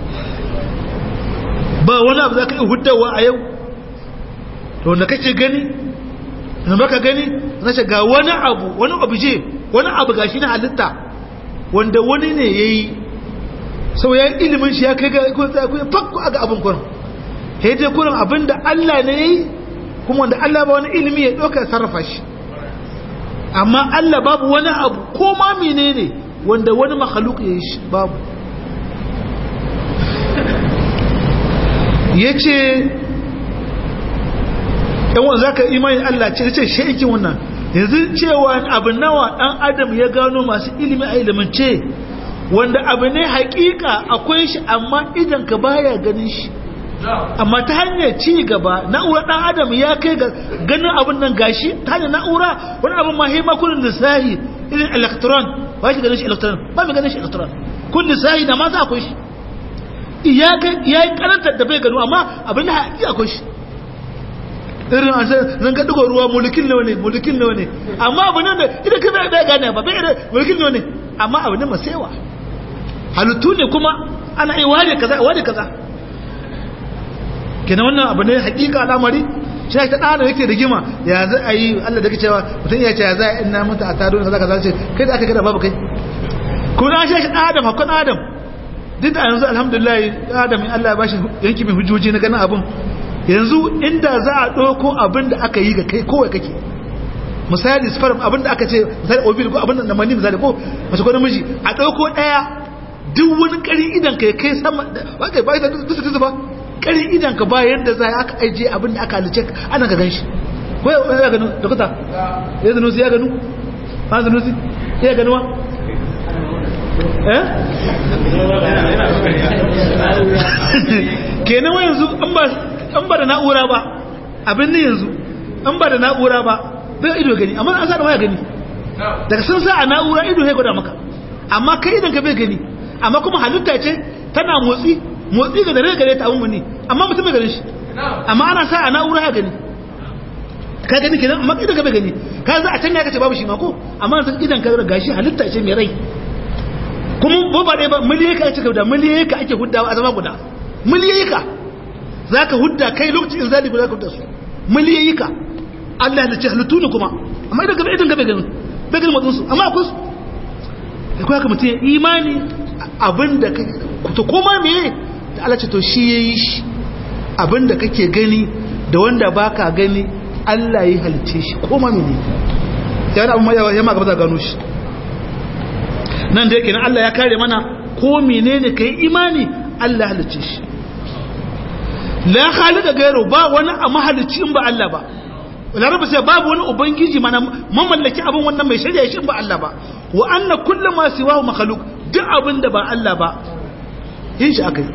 ba wani abu za ka yi huddawa a yau to wanda kake gani da baka gani na ce ga wani abu wani obje wani abu ga shi na halitta wanda wani ne ya yi sau ya ilimin shi ya kai ga fakku a ga abin kurin ya je kurin abin da Allah ne ya yi kuma wanda Allah ba wani ilimi ya ɗauka sarrafa shi amma Allah babu wani abu ko ma menene wanda wani makhaluk ya yi shi babu ya ce yawon za ka imanin Allah ce ce shaikin wannan yanzu cewa abu nawa ɗan adam ya gano masu ilimi a ilimance wanda abu ne hakika akwai shi amma idan ka baya ganin shi amma ta hanyar ci gaba na'ura ɗan adam ya kai ga ganin abin nan gashi ta hanyar na'ura wani abin ma hima kullum da sahi irin electron ba shi ganin shi electron ba mai ganin shi electron kullum sahi na ma za akwai shi ya yi karantar da bai gano amma abin da haƙi akwai shi irin an san zan ga dugo ruwa mulkin nawa ne mulkin nawa ne amma abu ne da idan ka bai gane ba bai da mulkin nawa ne amma abu ne masewa halittu ne kuma ana yi ware kaza ware kaza kenan wannan abu ne hakika al'amari shi ta dana yake rigima ya za a yi Allah da cewa mutum ya ce ya za a ina mutu a taro kaza kaza ce kai da aka gada babu kai kuma an shi adam hakon adam duk da yanzu alhamdulillah adam in Allah ya bashi yanki mai hujjoji na ganin abin yanzu inda za a ɗauko abin da aka yi ga kai kowai kake misali sperm abin da aka ce misali obil ko abin da mani misali ko mace ko namiji a ɗauko ɗaya duk wani ƙari idan ka kai sama ba kai ba da dusu dusu ba ƙari idan ka ba yadda za aka aije abin da aka halice ana ka gan shi ko ya gano da kuta ya zanu ya gano ba zanu ya gano wa eh kenan wa yanzu an ba da na'ura ba abin ne yanzu an ba da na'ura ba bai ido gani amma an sa da waya gani daga sun sa a na'ura ido ya gwada maka amma kai idan ka bai gani amma kuma halitta ce tana motsi motsi ga dare gare ta abin mani amma mutum bai gani shi amma ana sa a na'ura ya gani ka gani kenan amma idan ka bai gani ka za a can ne ka ce babu shi ma ko amma idan ka gashi halitta ce mai rai kuma ba ba ɗaya ba miliyoyi ka ake da miliyoyi ka ake huddawa a zama guda miliyoyi ka za ka hudda kai lokacin in zali guda ka hudda su miliyoyi ka Allah ya ce halittu ne kuma amma idan gaba idan gaba ganin bai ganin matsinsu amma akwai su da kuwa ka mutum imani abin da ka ta koma meye da Allah ce to shi ya yi shi abin da kake gani da wanda ba ka gani Allah ya halice shi koma mene ya wani abin ya ma gaba za gano shi nan da yake nan Allah ya kare mana ko menene kai imani Allah halice shi la khaliqa gairu ba wani a mahalicci in ba Allah ba laraba sai babu wani ubangiji mana mamallaki abin wannan mai shirya shi in ba Allah ba wa anna kullu ma siwahu makhluq duk abin da ba Allah ba yin shi akai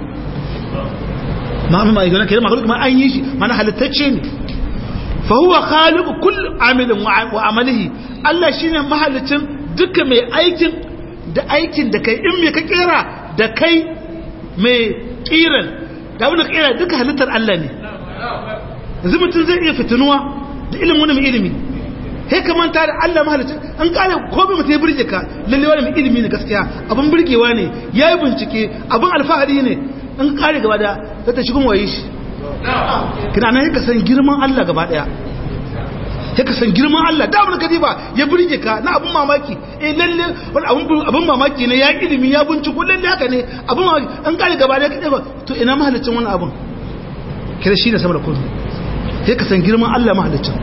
ma amma idan kai makhluq ma an yi shi mana halittacce ne fa huwa khaliqu kulli amilin wa amalihi Allah shine mahalicin duka mai aikin da aikin da kai in me ka kera da kai mai kiran da abin da kera duka halittar Allah ne yanzu mutum zai iya fitinuwa da ilimin wani mai ilimi sai ka manta da Allah mahalicin an kare ko bai mutum ya burge ka lalle wani mai ilimi ne gaskiya abin burgewa ne ya yi bincike abin alfahari ne an kare gaba da za ta shigun waye shi kina nan ka san girman Allah gaba daya sai ka san girman Allah da abin kadiba ya burge ka na abin mamaki eh lalle wani abin mamaki ne ya ilimi ya binciko lalle haka ne abin mamaki an kare gaba da kadiba to ina mahalicin wannan abin kira shi ne sama da komai sai ka san girman Allah mahalicin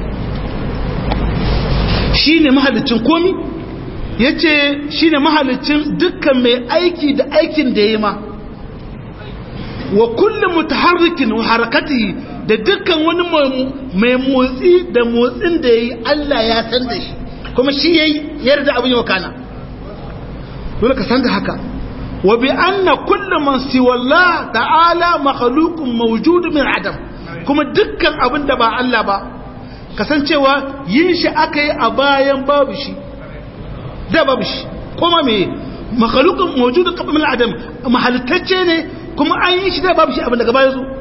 shi ne mahalicin komi ya ce shi ne mahalicin dukkan mai aiki da aikin da ya ma wa kullum mutaharrikin wa harakati da dukkan wani mai motsi da motsin da yayi Allah ya san da shi kuma shi yayi yarda abin yau kana dole ka san da haka wa bi anna kullu man siwa Allah ta'ala makhluqun mawjud min adam kuma dukkan abin da ba Allah ba kasancewa yin shi aka yi a bayan babu shi da babu shi kuma me makhluqun mawjudun qabla min adam mahalittacce ne kuma an yi shi da babu shi abin daga baya zo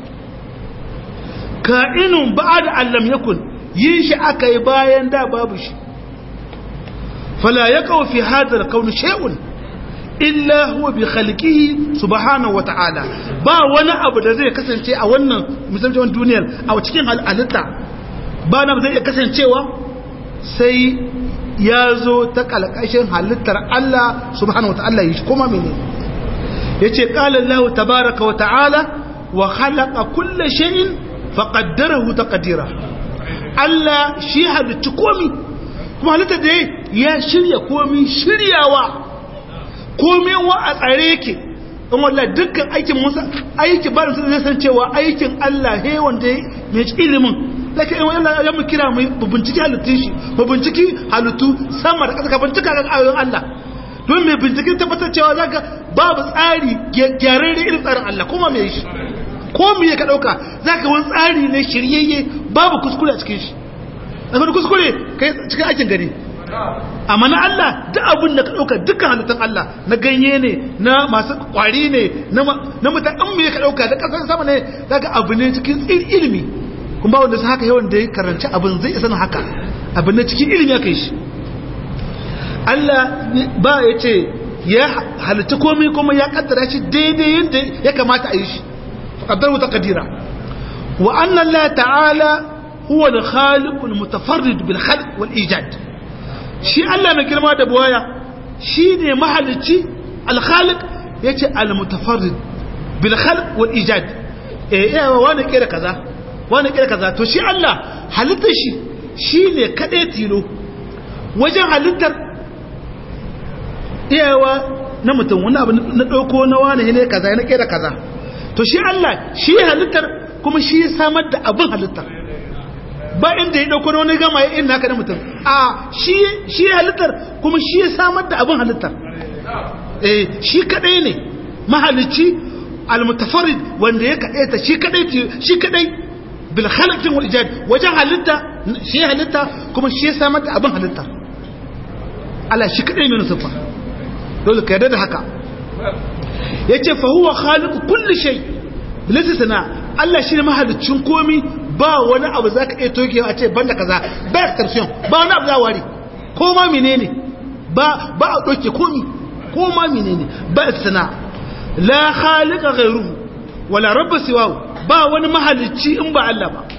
ka'inun ba'da allam yakun yin shi aka yi bayan da babu shi fala yaqau fi hadha al-kawn shay'un illa huwa bi khalqihi subhanahu wa ta'ala ba wani abu da zai kasance a wannan musamman duniyar a cikin halitta ba na zai iya kasancewa sai ya zo ta kalkashin halittar Allah subhanahu wata'ala yi kuma mene ya ce ƙalar lahu tabaraka wa ta'ala wa halaka kulle sha'in faƙaddarahu ta ƙadira Allah shi halittu komi kuma halittar da ya shirya komi shiryawa komi wa a tsare ke in wallah dukkan aikin musa aiki ba da su zai san cewa aikin Allah he wanda mai ilimin laka in wani ya mu kira mu binciki halittun shi mu binciki halittu sama da ƙasa ka bincika ga ayoyin Allah don mai binciken tabbatar cewa zaka babu tsari gyararre irin tsarin Allah kuma me shi ko me ka dauka zaka wani tsari ne shiryayye babu kuskure a cikin shi akwai kuskure kai cikin aikin gari amma na Allah duk abin da ka dauka dukkan halittun Allah na ganye ne na masu kwari ne na mutan me ka dauka da kasar sama ne zaka abu ne cikin ilimi kuma ba wanda su haka yawan da ya karanci abin zai isa haka abin na cikin ilimi aka yi shi Allah ba ya ce ya halitta komai kuma ya kaddara shi daidai yadda ya kamata a yi shi kaddar wuta kadira wa annan la ta'ala huwa al-khaliq al-mutafarrid bil khalq wal ijad shi Allah mai girma da buwaya shine mahalicci al-khaliq yace al-mutafarrid bil khalq wal ijad eh yawa wani kira kaza wani kira kaza to shi Allah halittar shi shi ne kaɗai tilo wajen halittar iyawa na mutum wani abu na ɗauko na wani ne kaza na kira kaza to shi Allah shi halittar kuma shi samar da abin halittar ba inda ya ɗauko na wani gama ya ina haka na mutum a shi halittar kuma shi samar da abin halittar eh shi kaɗai ne mahalicci al-mutafarid wanda ya kaɗai ta shi kaɗai shi kaɗai bil khalqin wal ijad wajen halitta shi halitta kuma shi samar da abin halitta Allah shi kadai mai nufa dole ka yarda da haka yace fa huwa khaliqu kulli shay bilasi sana Allah shi ne mahalicin komi ba wani abu zaka iya toke a ce banda kaza ba exception ba wani abu za ware ko ma menene ba ba a doke komi ko ma menene ba sana la khaliqa ghayruhu wala rabb siwahu ba wani mahalicci in ba Allah ba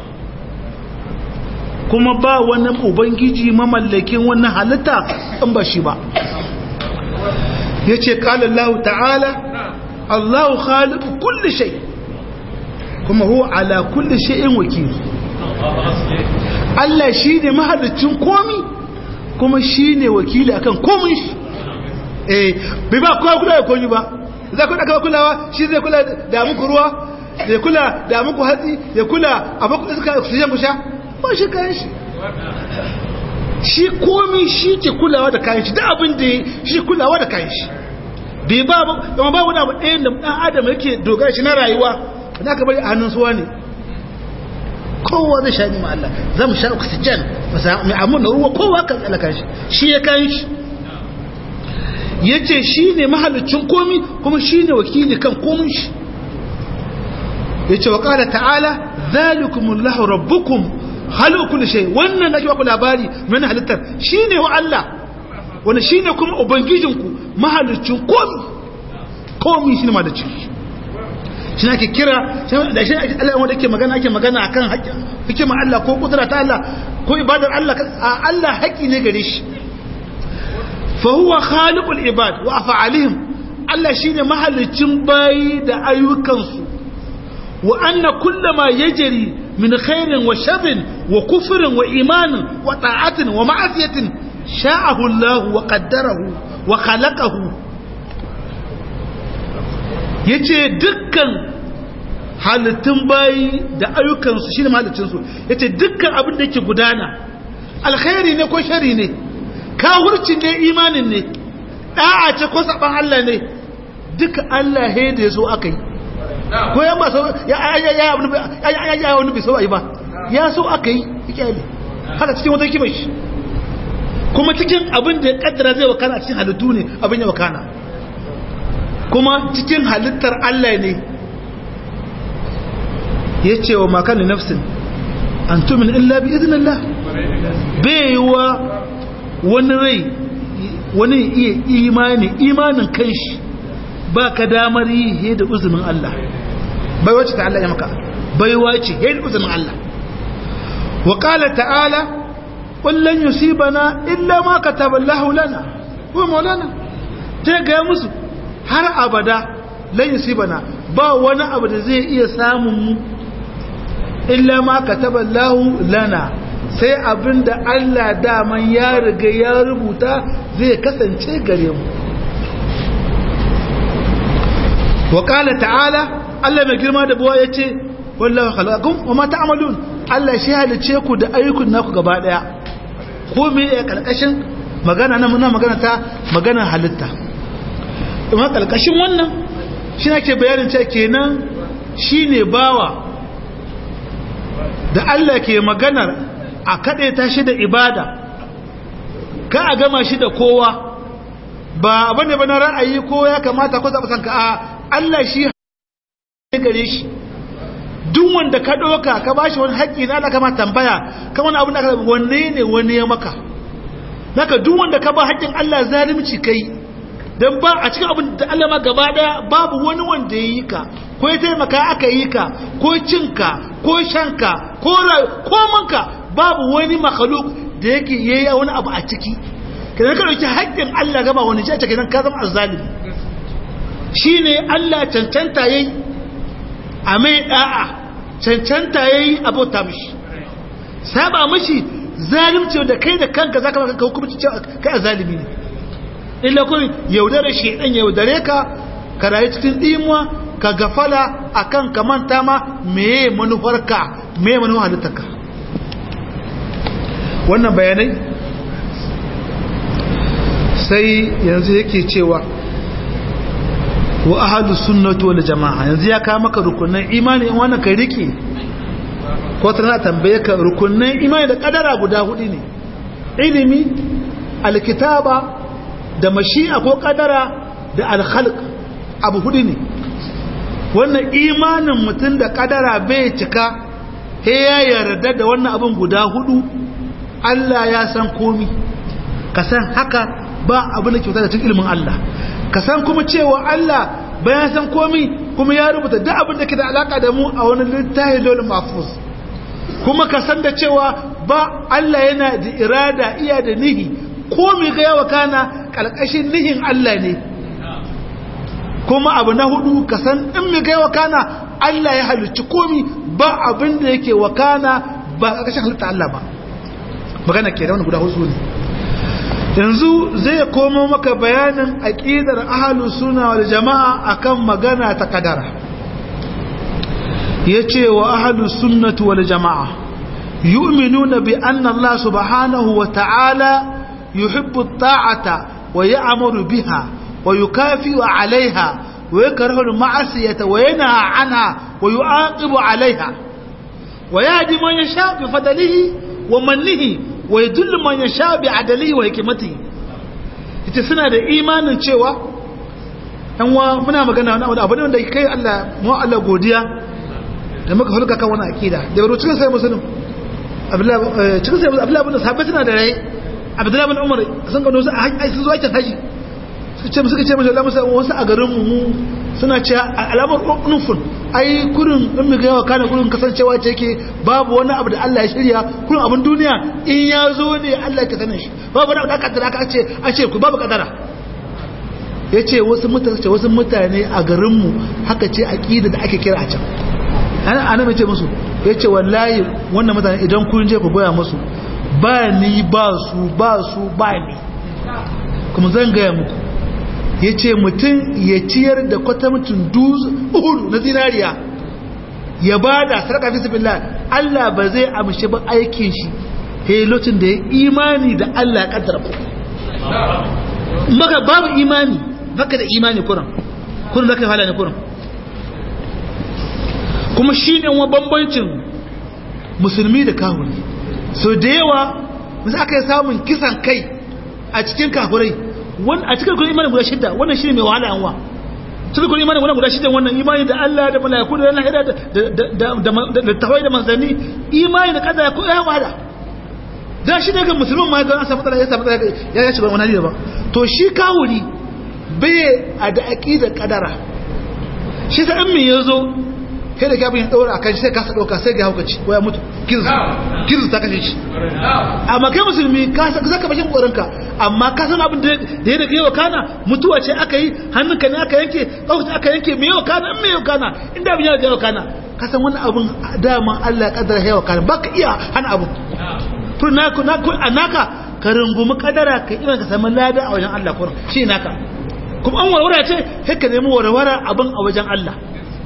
kuma ba wani ubangiji mamallakin wannan halitta in ba shi ba ya ce ƙala Allah ta'ala Allah khaliqu kulli shay kuma huwa ala kulli shay'in wakil Allah shi ne mahalicin komi kuma shi ne wakili akan komin shi eh bai ba kowa kula da komi ba za ku daga kulawa shi zai kula da muku ruwa ya kula da muku hatsi ya kula a baku iska oxygen ku sha ba shi kayan shi shi komi shi ke kulawa da kayan shi da abin da shi kulawa da kayan shi bai ba ba ba wani abu ɗayan da ɗan adam yake dogara shi na rayuwa da aka bari a hannun suwa ne kowa zai sha nima Allah za mu sha oxygen mai amun na ruwa kowa kan tsala shi shi ya kayan shi ya ce shi ne mahalicin komi kuma shi ne wakili kan komin shi ya ce wa ƙara ta'ala zalikumullahu rabbukum halu kulli shay wannan da ku labari mai halittar shine wa Allah wanda shine kuma ubangijinku mahalicin komi komi shine mahalicin shi ake kira da shi Allah wanda yake magana ake magana akan hikima Allah ko kudura ta Allah ko ibadar Allah Allah haƙi ne gare shi fa huwa khaliqul ibad wa af'alihim Allah shine mahalicin bayi da ayyukansu wa anna kullama yajri min khairin wa sharrin wa kufrin wa imanin wa ta'atin wa ma'asiyatin sha'ahu Allah wa qaddarahu wa khalaqahu yace dukkan halittun bayi da ayyukansu shi ne mahalicinsu ya ce dukkan abin da yake gudana alkhairi ne ko shari ne kawurci ne imanin ne ɗa'a ce ko saɓan Allah ne duka Allah he da ya so aka yi ko yan ba so ya ya wani bai so a yi ba ya so aka yi ikiyali haka cikin wata kimar shi kuma cikin abin da ya kaddara zai wakana a cikin halittu ne abin ya wakana kuma cikin halittar Allah ne ya ce wa makan nafsin an tumin illa bi izinillah baiwa wani rai wani iya imani imanin kanshi ba ka damar yi he da uzumin Allah baiwa ce ta Allah ya maka baiwa ce he da uzumin Allah wa qala ta'ala qul lan yusibana illa ma kataba Allah lana huwa maulana ta ga musu har abada lan yusibana ba wani abu da zai iya samun mu illa ma kataba Allah lana sai abinda Allah daman ya riga ya rubuta zai kasance gare mu wa qala ta'ala Allah mai girma da buwa yace wallahu khalaqakum wama ta'malun Allah shi halice ku da ayyukan naku gaba daya ko me ya karkashin magana na muna magana ta magana halitta kuma karkashin wannan shi nake bayanin cewa kenan shine bawa da Allah ke maganar a kaɗe ta shi da ibada ka a gama shi da kowa ba abin da bana ra'ayi ko ya kamata ko zaɓa sanka a Allah shi gare shi duk wanda ka ɗauka ka ba shi wani haƙƙi na Allah kama tambaya kan wani abin da aka wanne ne wani ya maka naka duk wanda ka ba haƙƙin Allah zalimci kai don ba a cikin abin da Allah ma gaba ɗaya babu wani wanda ya yi ka ko ya taimaka aka yi ka ko cinka ko shanka ko komanka babu wani makhluk da yake yayi wani abu a ciki kidan ka dauki haƙƙin Allah gaba wani ce ta kidan ka zama azzalimi shine Allah cancanta yayi a mai da'a cancanta yayi abota mishi saba mishi zalimci da kai da kanka zaka maka hukunci cewa kai azzalimi ne illa kun yaudare shedan yaudare ka ka rayu cikin dimuwa ka gafala akan ka manta ma meye manufarka meye manufar halittarka wannan bayanai sai yanzu yake cewa wa ahadus sunnati wal jamaa yanzu ya kawo maka rukunan imani in wannan kai rike ko tana tambaye ka rukunan imani da kadara guda hudu ne ilimi alkitaba da mashi'a ko kadara da alkhalq abu hudu ne wannan imanin mutum da kadara bai cika he ya yarda da wannan abin guda hudu Allah ya san komi ka san haka ba abin da kyauta da cikin ilimin Allah ka san kuma cewa Allah bayan san komi kuma ya rubuta duk abin da ke da alaka da mu a wani littafi lol mafus kuma ka san da cewa ba Allah yana da irada iya da nihi komi ga yawa kana kalkashin nihin Allah ne kuma abu na hudu ka san in mi ga wakana Allah ya halicci komi ba abin da yake wakana ba ƙarƙashin halitta Allah ba magana ke da wani guda hudu ne yanzu zai komo maka bayanin aqidar ahlus sunna wal jamaa akan magana ta kadara yace wa ahlus sunnati wal jamaa yu'minuna bi anna Allah subhanahu wa ta'ala yuhibbu at-ta'ata wa ya'muru biha wa yukafi'u 'alayha wa yakrahu al-ma'siyata wa yanha 'anha wa yu'aqibu 'alayha wa yahdi man yasha bi fadlihi wa mannihi wa yadullu man yasha bi 'adlihi wa hikmatihi ita suna da imanin cewa dan wa muna magana wani abu ne wanda kai Allah mu Allah godiya da muka hulka kan wani akida da baro cikin sai musulun abdullahi cikin sai abdullahi bin sahabbai suna da rai abdullahi bin umar sun gano su a sun zo aikin haji suka ce suka ce mashi Allah musa wasu a garin mu suna ce alamar nufin ai kurin in mu ga yawa kana kurin kasancewa ce yake babu wani abu da Allah ya shirya kurin abin duniya in ya zo ne Allah ya sanin shi babu wani abu da aka kaddara aka ce a ce ku babu kadara ya ce wasu mutane ce wasu mutane a garinmu haka ce aƙida da ake kira a can ana ana mai ce musu ya ce wallahi wannan mutane idan kun je ku goya musu ba ni ba su ba su ba ni kuma zan gaya muku ya ce mutum ya ciyar da kwatamcin uhudu na zinariya ya bada sadaka fi sabilillah Allah ba zai amshi ba aikin shi he lokacin da ya imani da Allah ya kaddara ba maka babu imani baka da imani kuran kuran zaka hala ne kuran kuma shine wa bambancin musulmi da kafiri so da yawa musu aka yi samun kisan kai a cikin kafirai a cikin kun imanin guda shidda wannan shi ne mai wahala yanwa cikin kun imanin guda shidda wannan imani da Allah da mala'iku da lahira da tawai da manzanni imani da kada ko ya wahala da shi daga musulmin ma ga an samu matsala ya samu matsala ya ya shiga wani ba to shi kawuri bai a da aqidar kadara shi sa in me yazo kai da kafin ya daura akan shi sai ka sa dauka sai ga haukaci ko ya mutu kirzu kirzu ta kashe shi amma kai musulmi ka zaka bashin korinka amma ka san abin da ya daga yawa kana mutuwa ce aka yi hannunka ne aka yanke kawai aka yanke me yawa kana in me yawa kana inda abin ya yawa kana ka san wannan abin dama Allah ya kaddara yawa kana baka iya hana abin to na ku na ku anaka ka rungumi kadara ka iman ka samu lada a wajen Allah kurin shi naka kuma an warware ce sai ka nemi warware abin a wajen Allah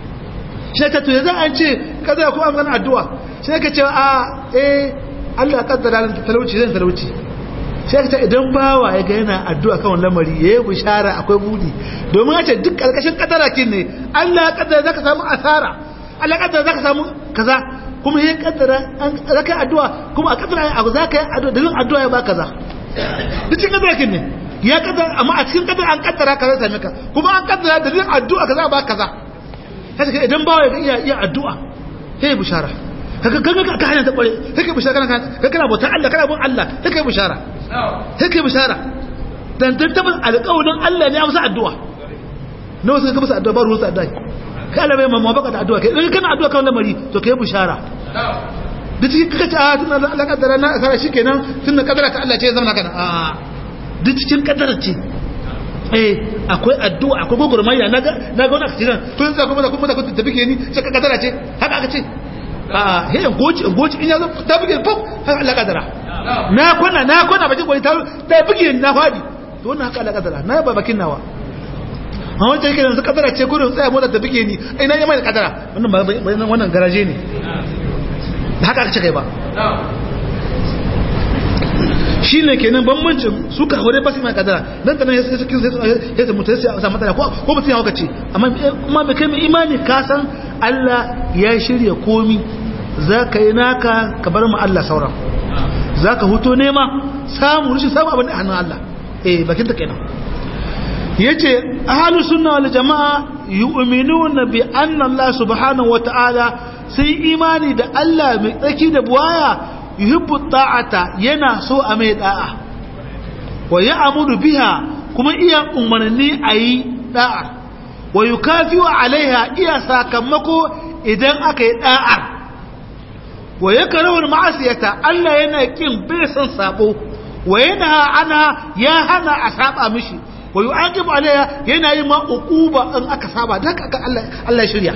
shi ta to yanzu an ce kadara ko an gana addu'a sai ka ce a eh Allah kaddara nan talauci zan talauci sai ka ce idan bawa ya ga yana addu'a kan wannan lamari yayi bishara akwai budi domin ya ce duk karkashin kadara kin ne Allah ya kaddara zaka samu asara Allah ya kaddara zaka samu kaza kuma ya kaddara an zaka addu'a kuma a kaddara abu zaka yi addu'a dalilin addu'a ya ba kaza duk cikin kadara kin ne ya kaddara amma a cikin kadara an kaddara kaza same ka kuma an kaddara dalilin addu'a kaza ba kaza sai idan bawa ya iya iya addu'a sai bishara kaga kaga ka hanya ta kware sai kai bishara kana kaga kana bauta Allah kana bin Allah sai kai bishara sai kai bishara dan dan tabbas alƙawarin Allah ne ya musu addu'a na wasu ka musu addu'a ba ruwan addu'a ka Allah bai mamma baka da addu'a kai in kana addu'a kan lamari to kai bishara da cikin kaga ta tun Allah kaddara na asara shikenan tun da kaddara ta Allah ce zama kana a duk cikin kaddara ce eh akwai addu'a akwai gogurmayya na ga na ga wannan accident to yanzu kuma da kuma da kunta tafi ke ni sai ka kaddara ce haka aka ce a he goci goci in yazo ta buge pop haka Allah kaddara na kwana na kwana bakin gwani ta ta buge na fadi to wannan haka Allah kaddara na ba bakin nawa a wancan yake yanzu kaddara ce gurin tsaya mota ta buge ni ai na yi mai kaddara wannan ba wannan garaje ne haka aka ce kai ba shi ne kenan bambancin su ka hore ba su mai kadara nan da nan ya sai ya sai mutu ya samu matsala ko ko mutum ya hauka ce amma kuma bai kai mai imani ka san Allah ya shirya komi za ka yi naka ka bar mu Allah sauran za ka huto nema samu rushe samu abin da hannun Allah eh bakin ta kenan yace ahlus sunna wal jamaa yu'minuna bi anna Allah subhanahu wata'ala sai imani da Allah mai tsaki da buwaya yuhibbu ta'ata yana so a mai da'a wa ya'muru biha kuma iya umarni ayi da'a wa yukafiu alaiha iya sakamako idan aka yi da'ar wa yakrahu ma'asiyata Allah yana kin bai san sabo wa yana ana ya hana a saba mishi wa yu'aqibu alaiha yana yi ma uquba in aka saba dan aka Allah Allah shirya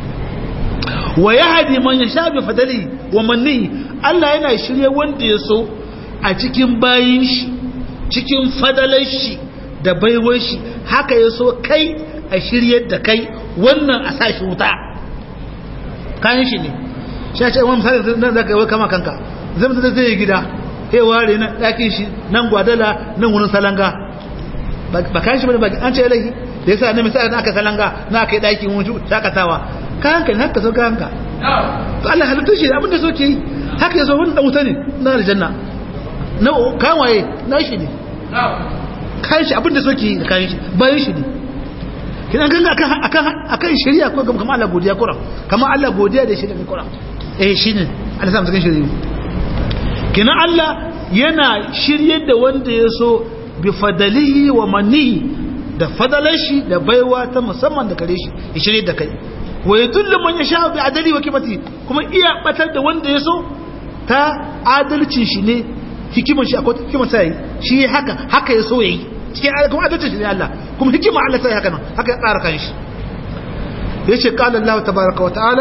wa yahdi man yasha bi fadali wa manni Allah yana shirye wanda ya so a cikin bayin shi cikin fadalar shi da baiwar shi haka ya so kai a shiryar da kai wannan a sashi wuta kayan shi ne shi a ce wani misali nan za ka yi kama kanka zai mutu zai yi gida ya ware nan ɗakin shi nan gwadala nan wurin salanga ba kayan shi ba an ce yalahi da yasa na misali na aka salanga na aka yi ɗakin wurin shakatawa kayan ka ne haka so kayan ka to Allah halittu shi abinda so ke yi haka yaso wani dan wuta ne na aljanna na kayan waye na shi ne kayan shi abinda so ke yi kayan shi bayan shi ne kina ganga akan akan akan shari'a ko kamar Allah godiya kura kamar Allah godiya da shari'a kura eh shine Allah sa mu cikin shari'a kina Allah yana shiryar da wanda ya so bi fadalihi wa mannihi da fadalar shi da baiwa ta musamman da kare shi ya shirye da kai wa yadullu man yasha bi adali wa kibati kuma iya batar da wanda ya so ta adalcin shi ne hikimar shi akwai hikimar sai shi haka haka ya so yayi cikin kuma adalcin shi ne Allah kuma hikimar Allah sai haka nan haka ya tsara kan shi yace qala Allah tabaaraka wa ta'ala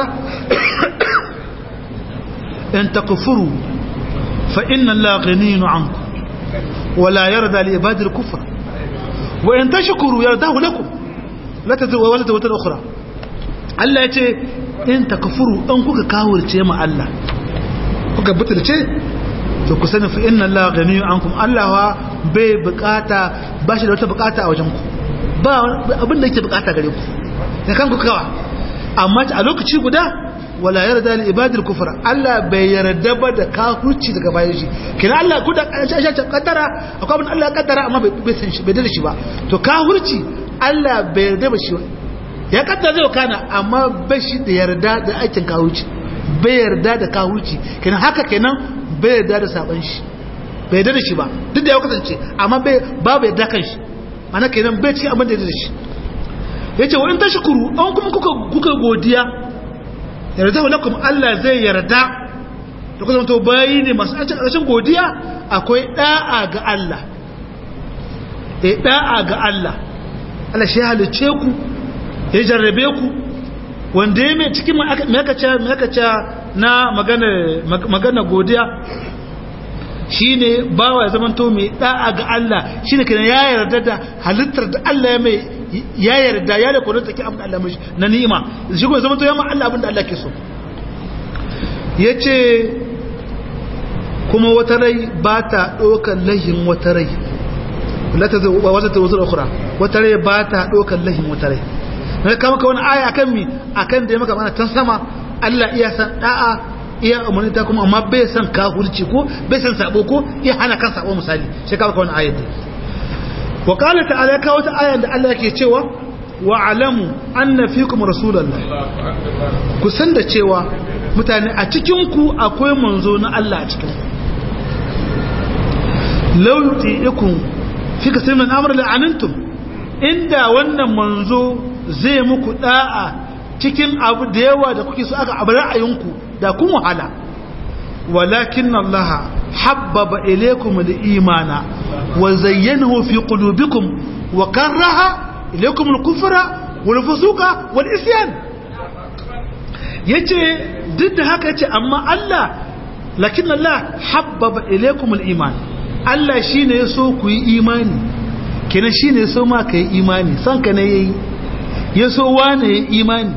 in takfuru fa inna Allah ghaniyun 'ankum wa la yarda li ibadi al-kufr wa in tashkuru yardahu lakum la tazwa wa la tawta ukhra Allah yace in takfuru in kuka kawurce ma Allah kuka butulce to ku sani fa inna Allah ganiyyu ankum Allah wa bai bukata ba shi da wata bukata a wajen ku ba abin da yake bukata gare ku da kanku kawa amma a lokaci guda wala yarda li ibadil kufra Allah bai yarda ba da kafirci daga bayan shi kina Allah kuda aisha ta kaddara akwai abin Allah ya kaddara amma bai san shi bai da shi ba to kafirci Allah bai yarda ba shi ya kaddara zai kana amma bai shi da yarda da aikin kafirci bai yarda da kafirci kina haka kenan bai yarda da saban shi bai yarda da shi ba duk da ya kasance amma bai babu yarda kan shi ana kenan bai ci abin da yarda da shi yace wa in tashkuru an kuma kuka kuka godiya yarda lakum Allah zai yarda da kuma to bayi ne masu rashin godiya akwai da'a ga Allah eh da'a ga Allah Allah shi halice ku ya jarrabe ku wanda ya mai cikin makaca makaca na magana magana godiya shine bawa ya zamanto mai da'a ga Allah shine kana ya yarda da halittar da Allah ya mai ya yarda ya da kodin take abin da Allah mishi na ni'ima shi kuma zamanto ya ma Allah abin da Allah ke so yace kuma wata rai ba ta ɗaukar lahin wata rai wata ta wuzar ukura wata rai ba ta ɗaukar lahin wata rai na kama ka wani aya akan mi akan da ya maka mana tan sama Allah iya san da'a iya umarni ta kuma amma bai san kafurci ko bai san sabo ko iya hana kan sabo misali sai kama ka wani ayat wa qala ta'ala ka wata aya da Allah yake cewa wa alamu anna fikum rasulullah ku san da cewa mutane a cikin ku akwai manzo na Allah a cikin ku law yuti'ikum fi kasir min amr la'anantum inda wannan manzo zai muku da'a cikin abu da yawa da kuke so aka abu ra'ayinku da kun wahala walakin Allah habbaba ilaykum al-imana wa zayyanahu fi qulubikum wa karaha ilaykum al-kufra wal fusuqa wal isyan yace duk da haka yace amma Allah lakin Allah habbaba ilaykum al-iman Allah shine yaso ku yi imani kenan shine yaso ma kai imani san ka ne yayi yaso wane yayi imani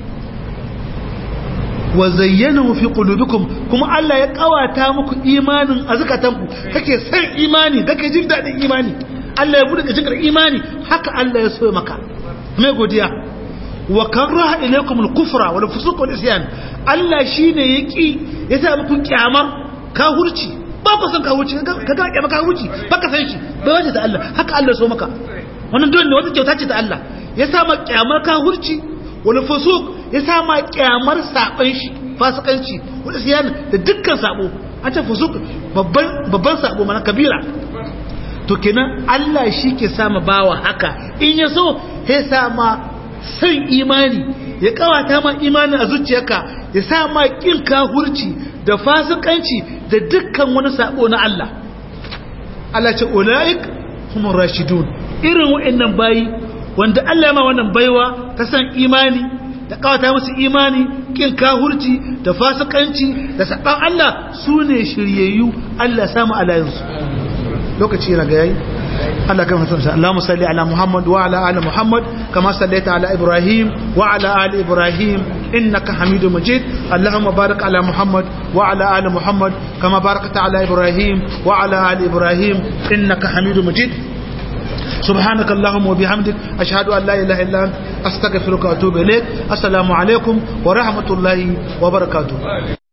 wa zayyanahu fi qulubikum kuma Allah ya kawata muku imanin a zakatanku kake san imani kake jin dadin imani Allah ya bude kacin imani haka Allah ya so maka mai godiya wa karaha ilaykum al-kufra wal fusuq wal isyan Allah shine yaki ya sa muku kyamar kahurci ba ku san kahurci ka ga kyamar kahurci ba ka san shi bai wace da Allah haka Allah ya so maka wannan dole ne wata kyauta ce ta Allah ya sa maka kyamar kahurci wal fusuq ya sa ma kyamar saban shi fasikanci wal isyan da dukkan sabo an ce fusuq babban babban sabo mana kabira to kenan Allah shi ke sama bawa haka in ya so ya sama san imani ya kawata ma imani a zuciyarka ya sa ma kin kahurci da fasikanci da dukkan wani sabo na Allah Allah ce ulaik humur rashidun irin wa'annan bayi wanda Allah ma wannan baiwa ta san imani da kawata musu imani kin kahurci da fasikanci da saban Allah su ne shiryayyu Allah samu alayinsu lokaci yana ga yayi Allah kan hasan Allahumma salli ala Muhammad wa ala ali Muhammad kama sallaita ala Ibrahim wa ala ali Ibrahim innaka Hamidum Majid Allahumma barik ala Muhammad wa ala ali Muhammad kama barakta ala Ibrahim wa ala ali Ibrahim innaka Hamidum Majid سبحانك اللهم وبحمدك أشهد أن لا إله إلا أنت أستغفرك وأتوب إليك السلام عليكم ورحمة الله وبركاته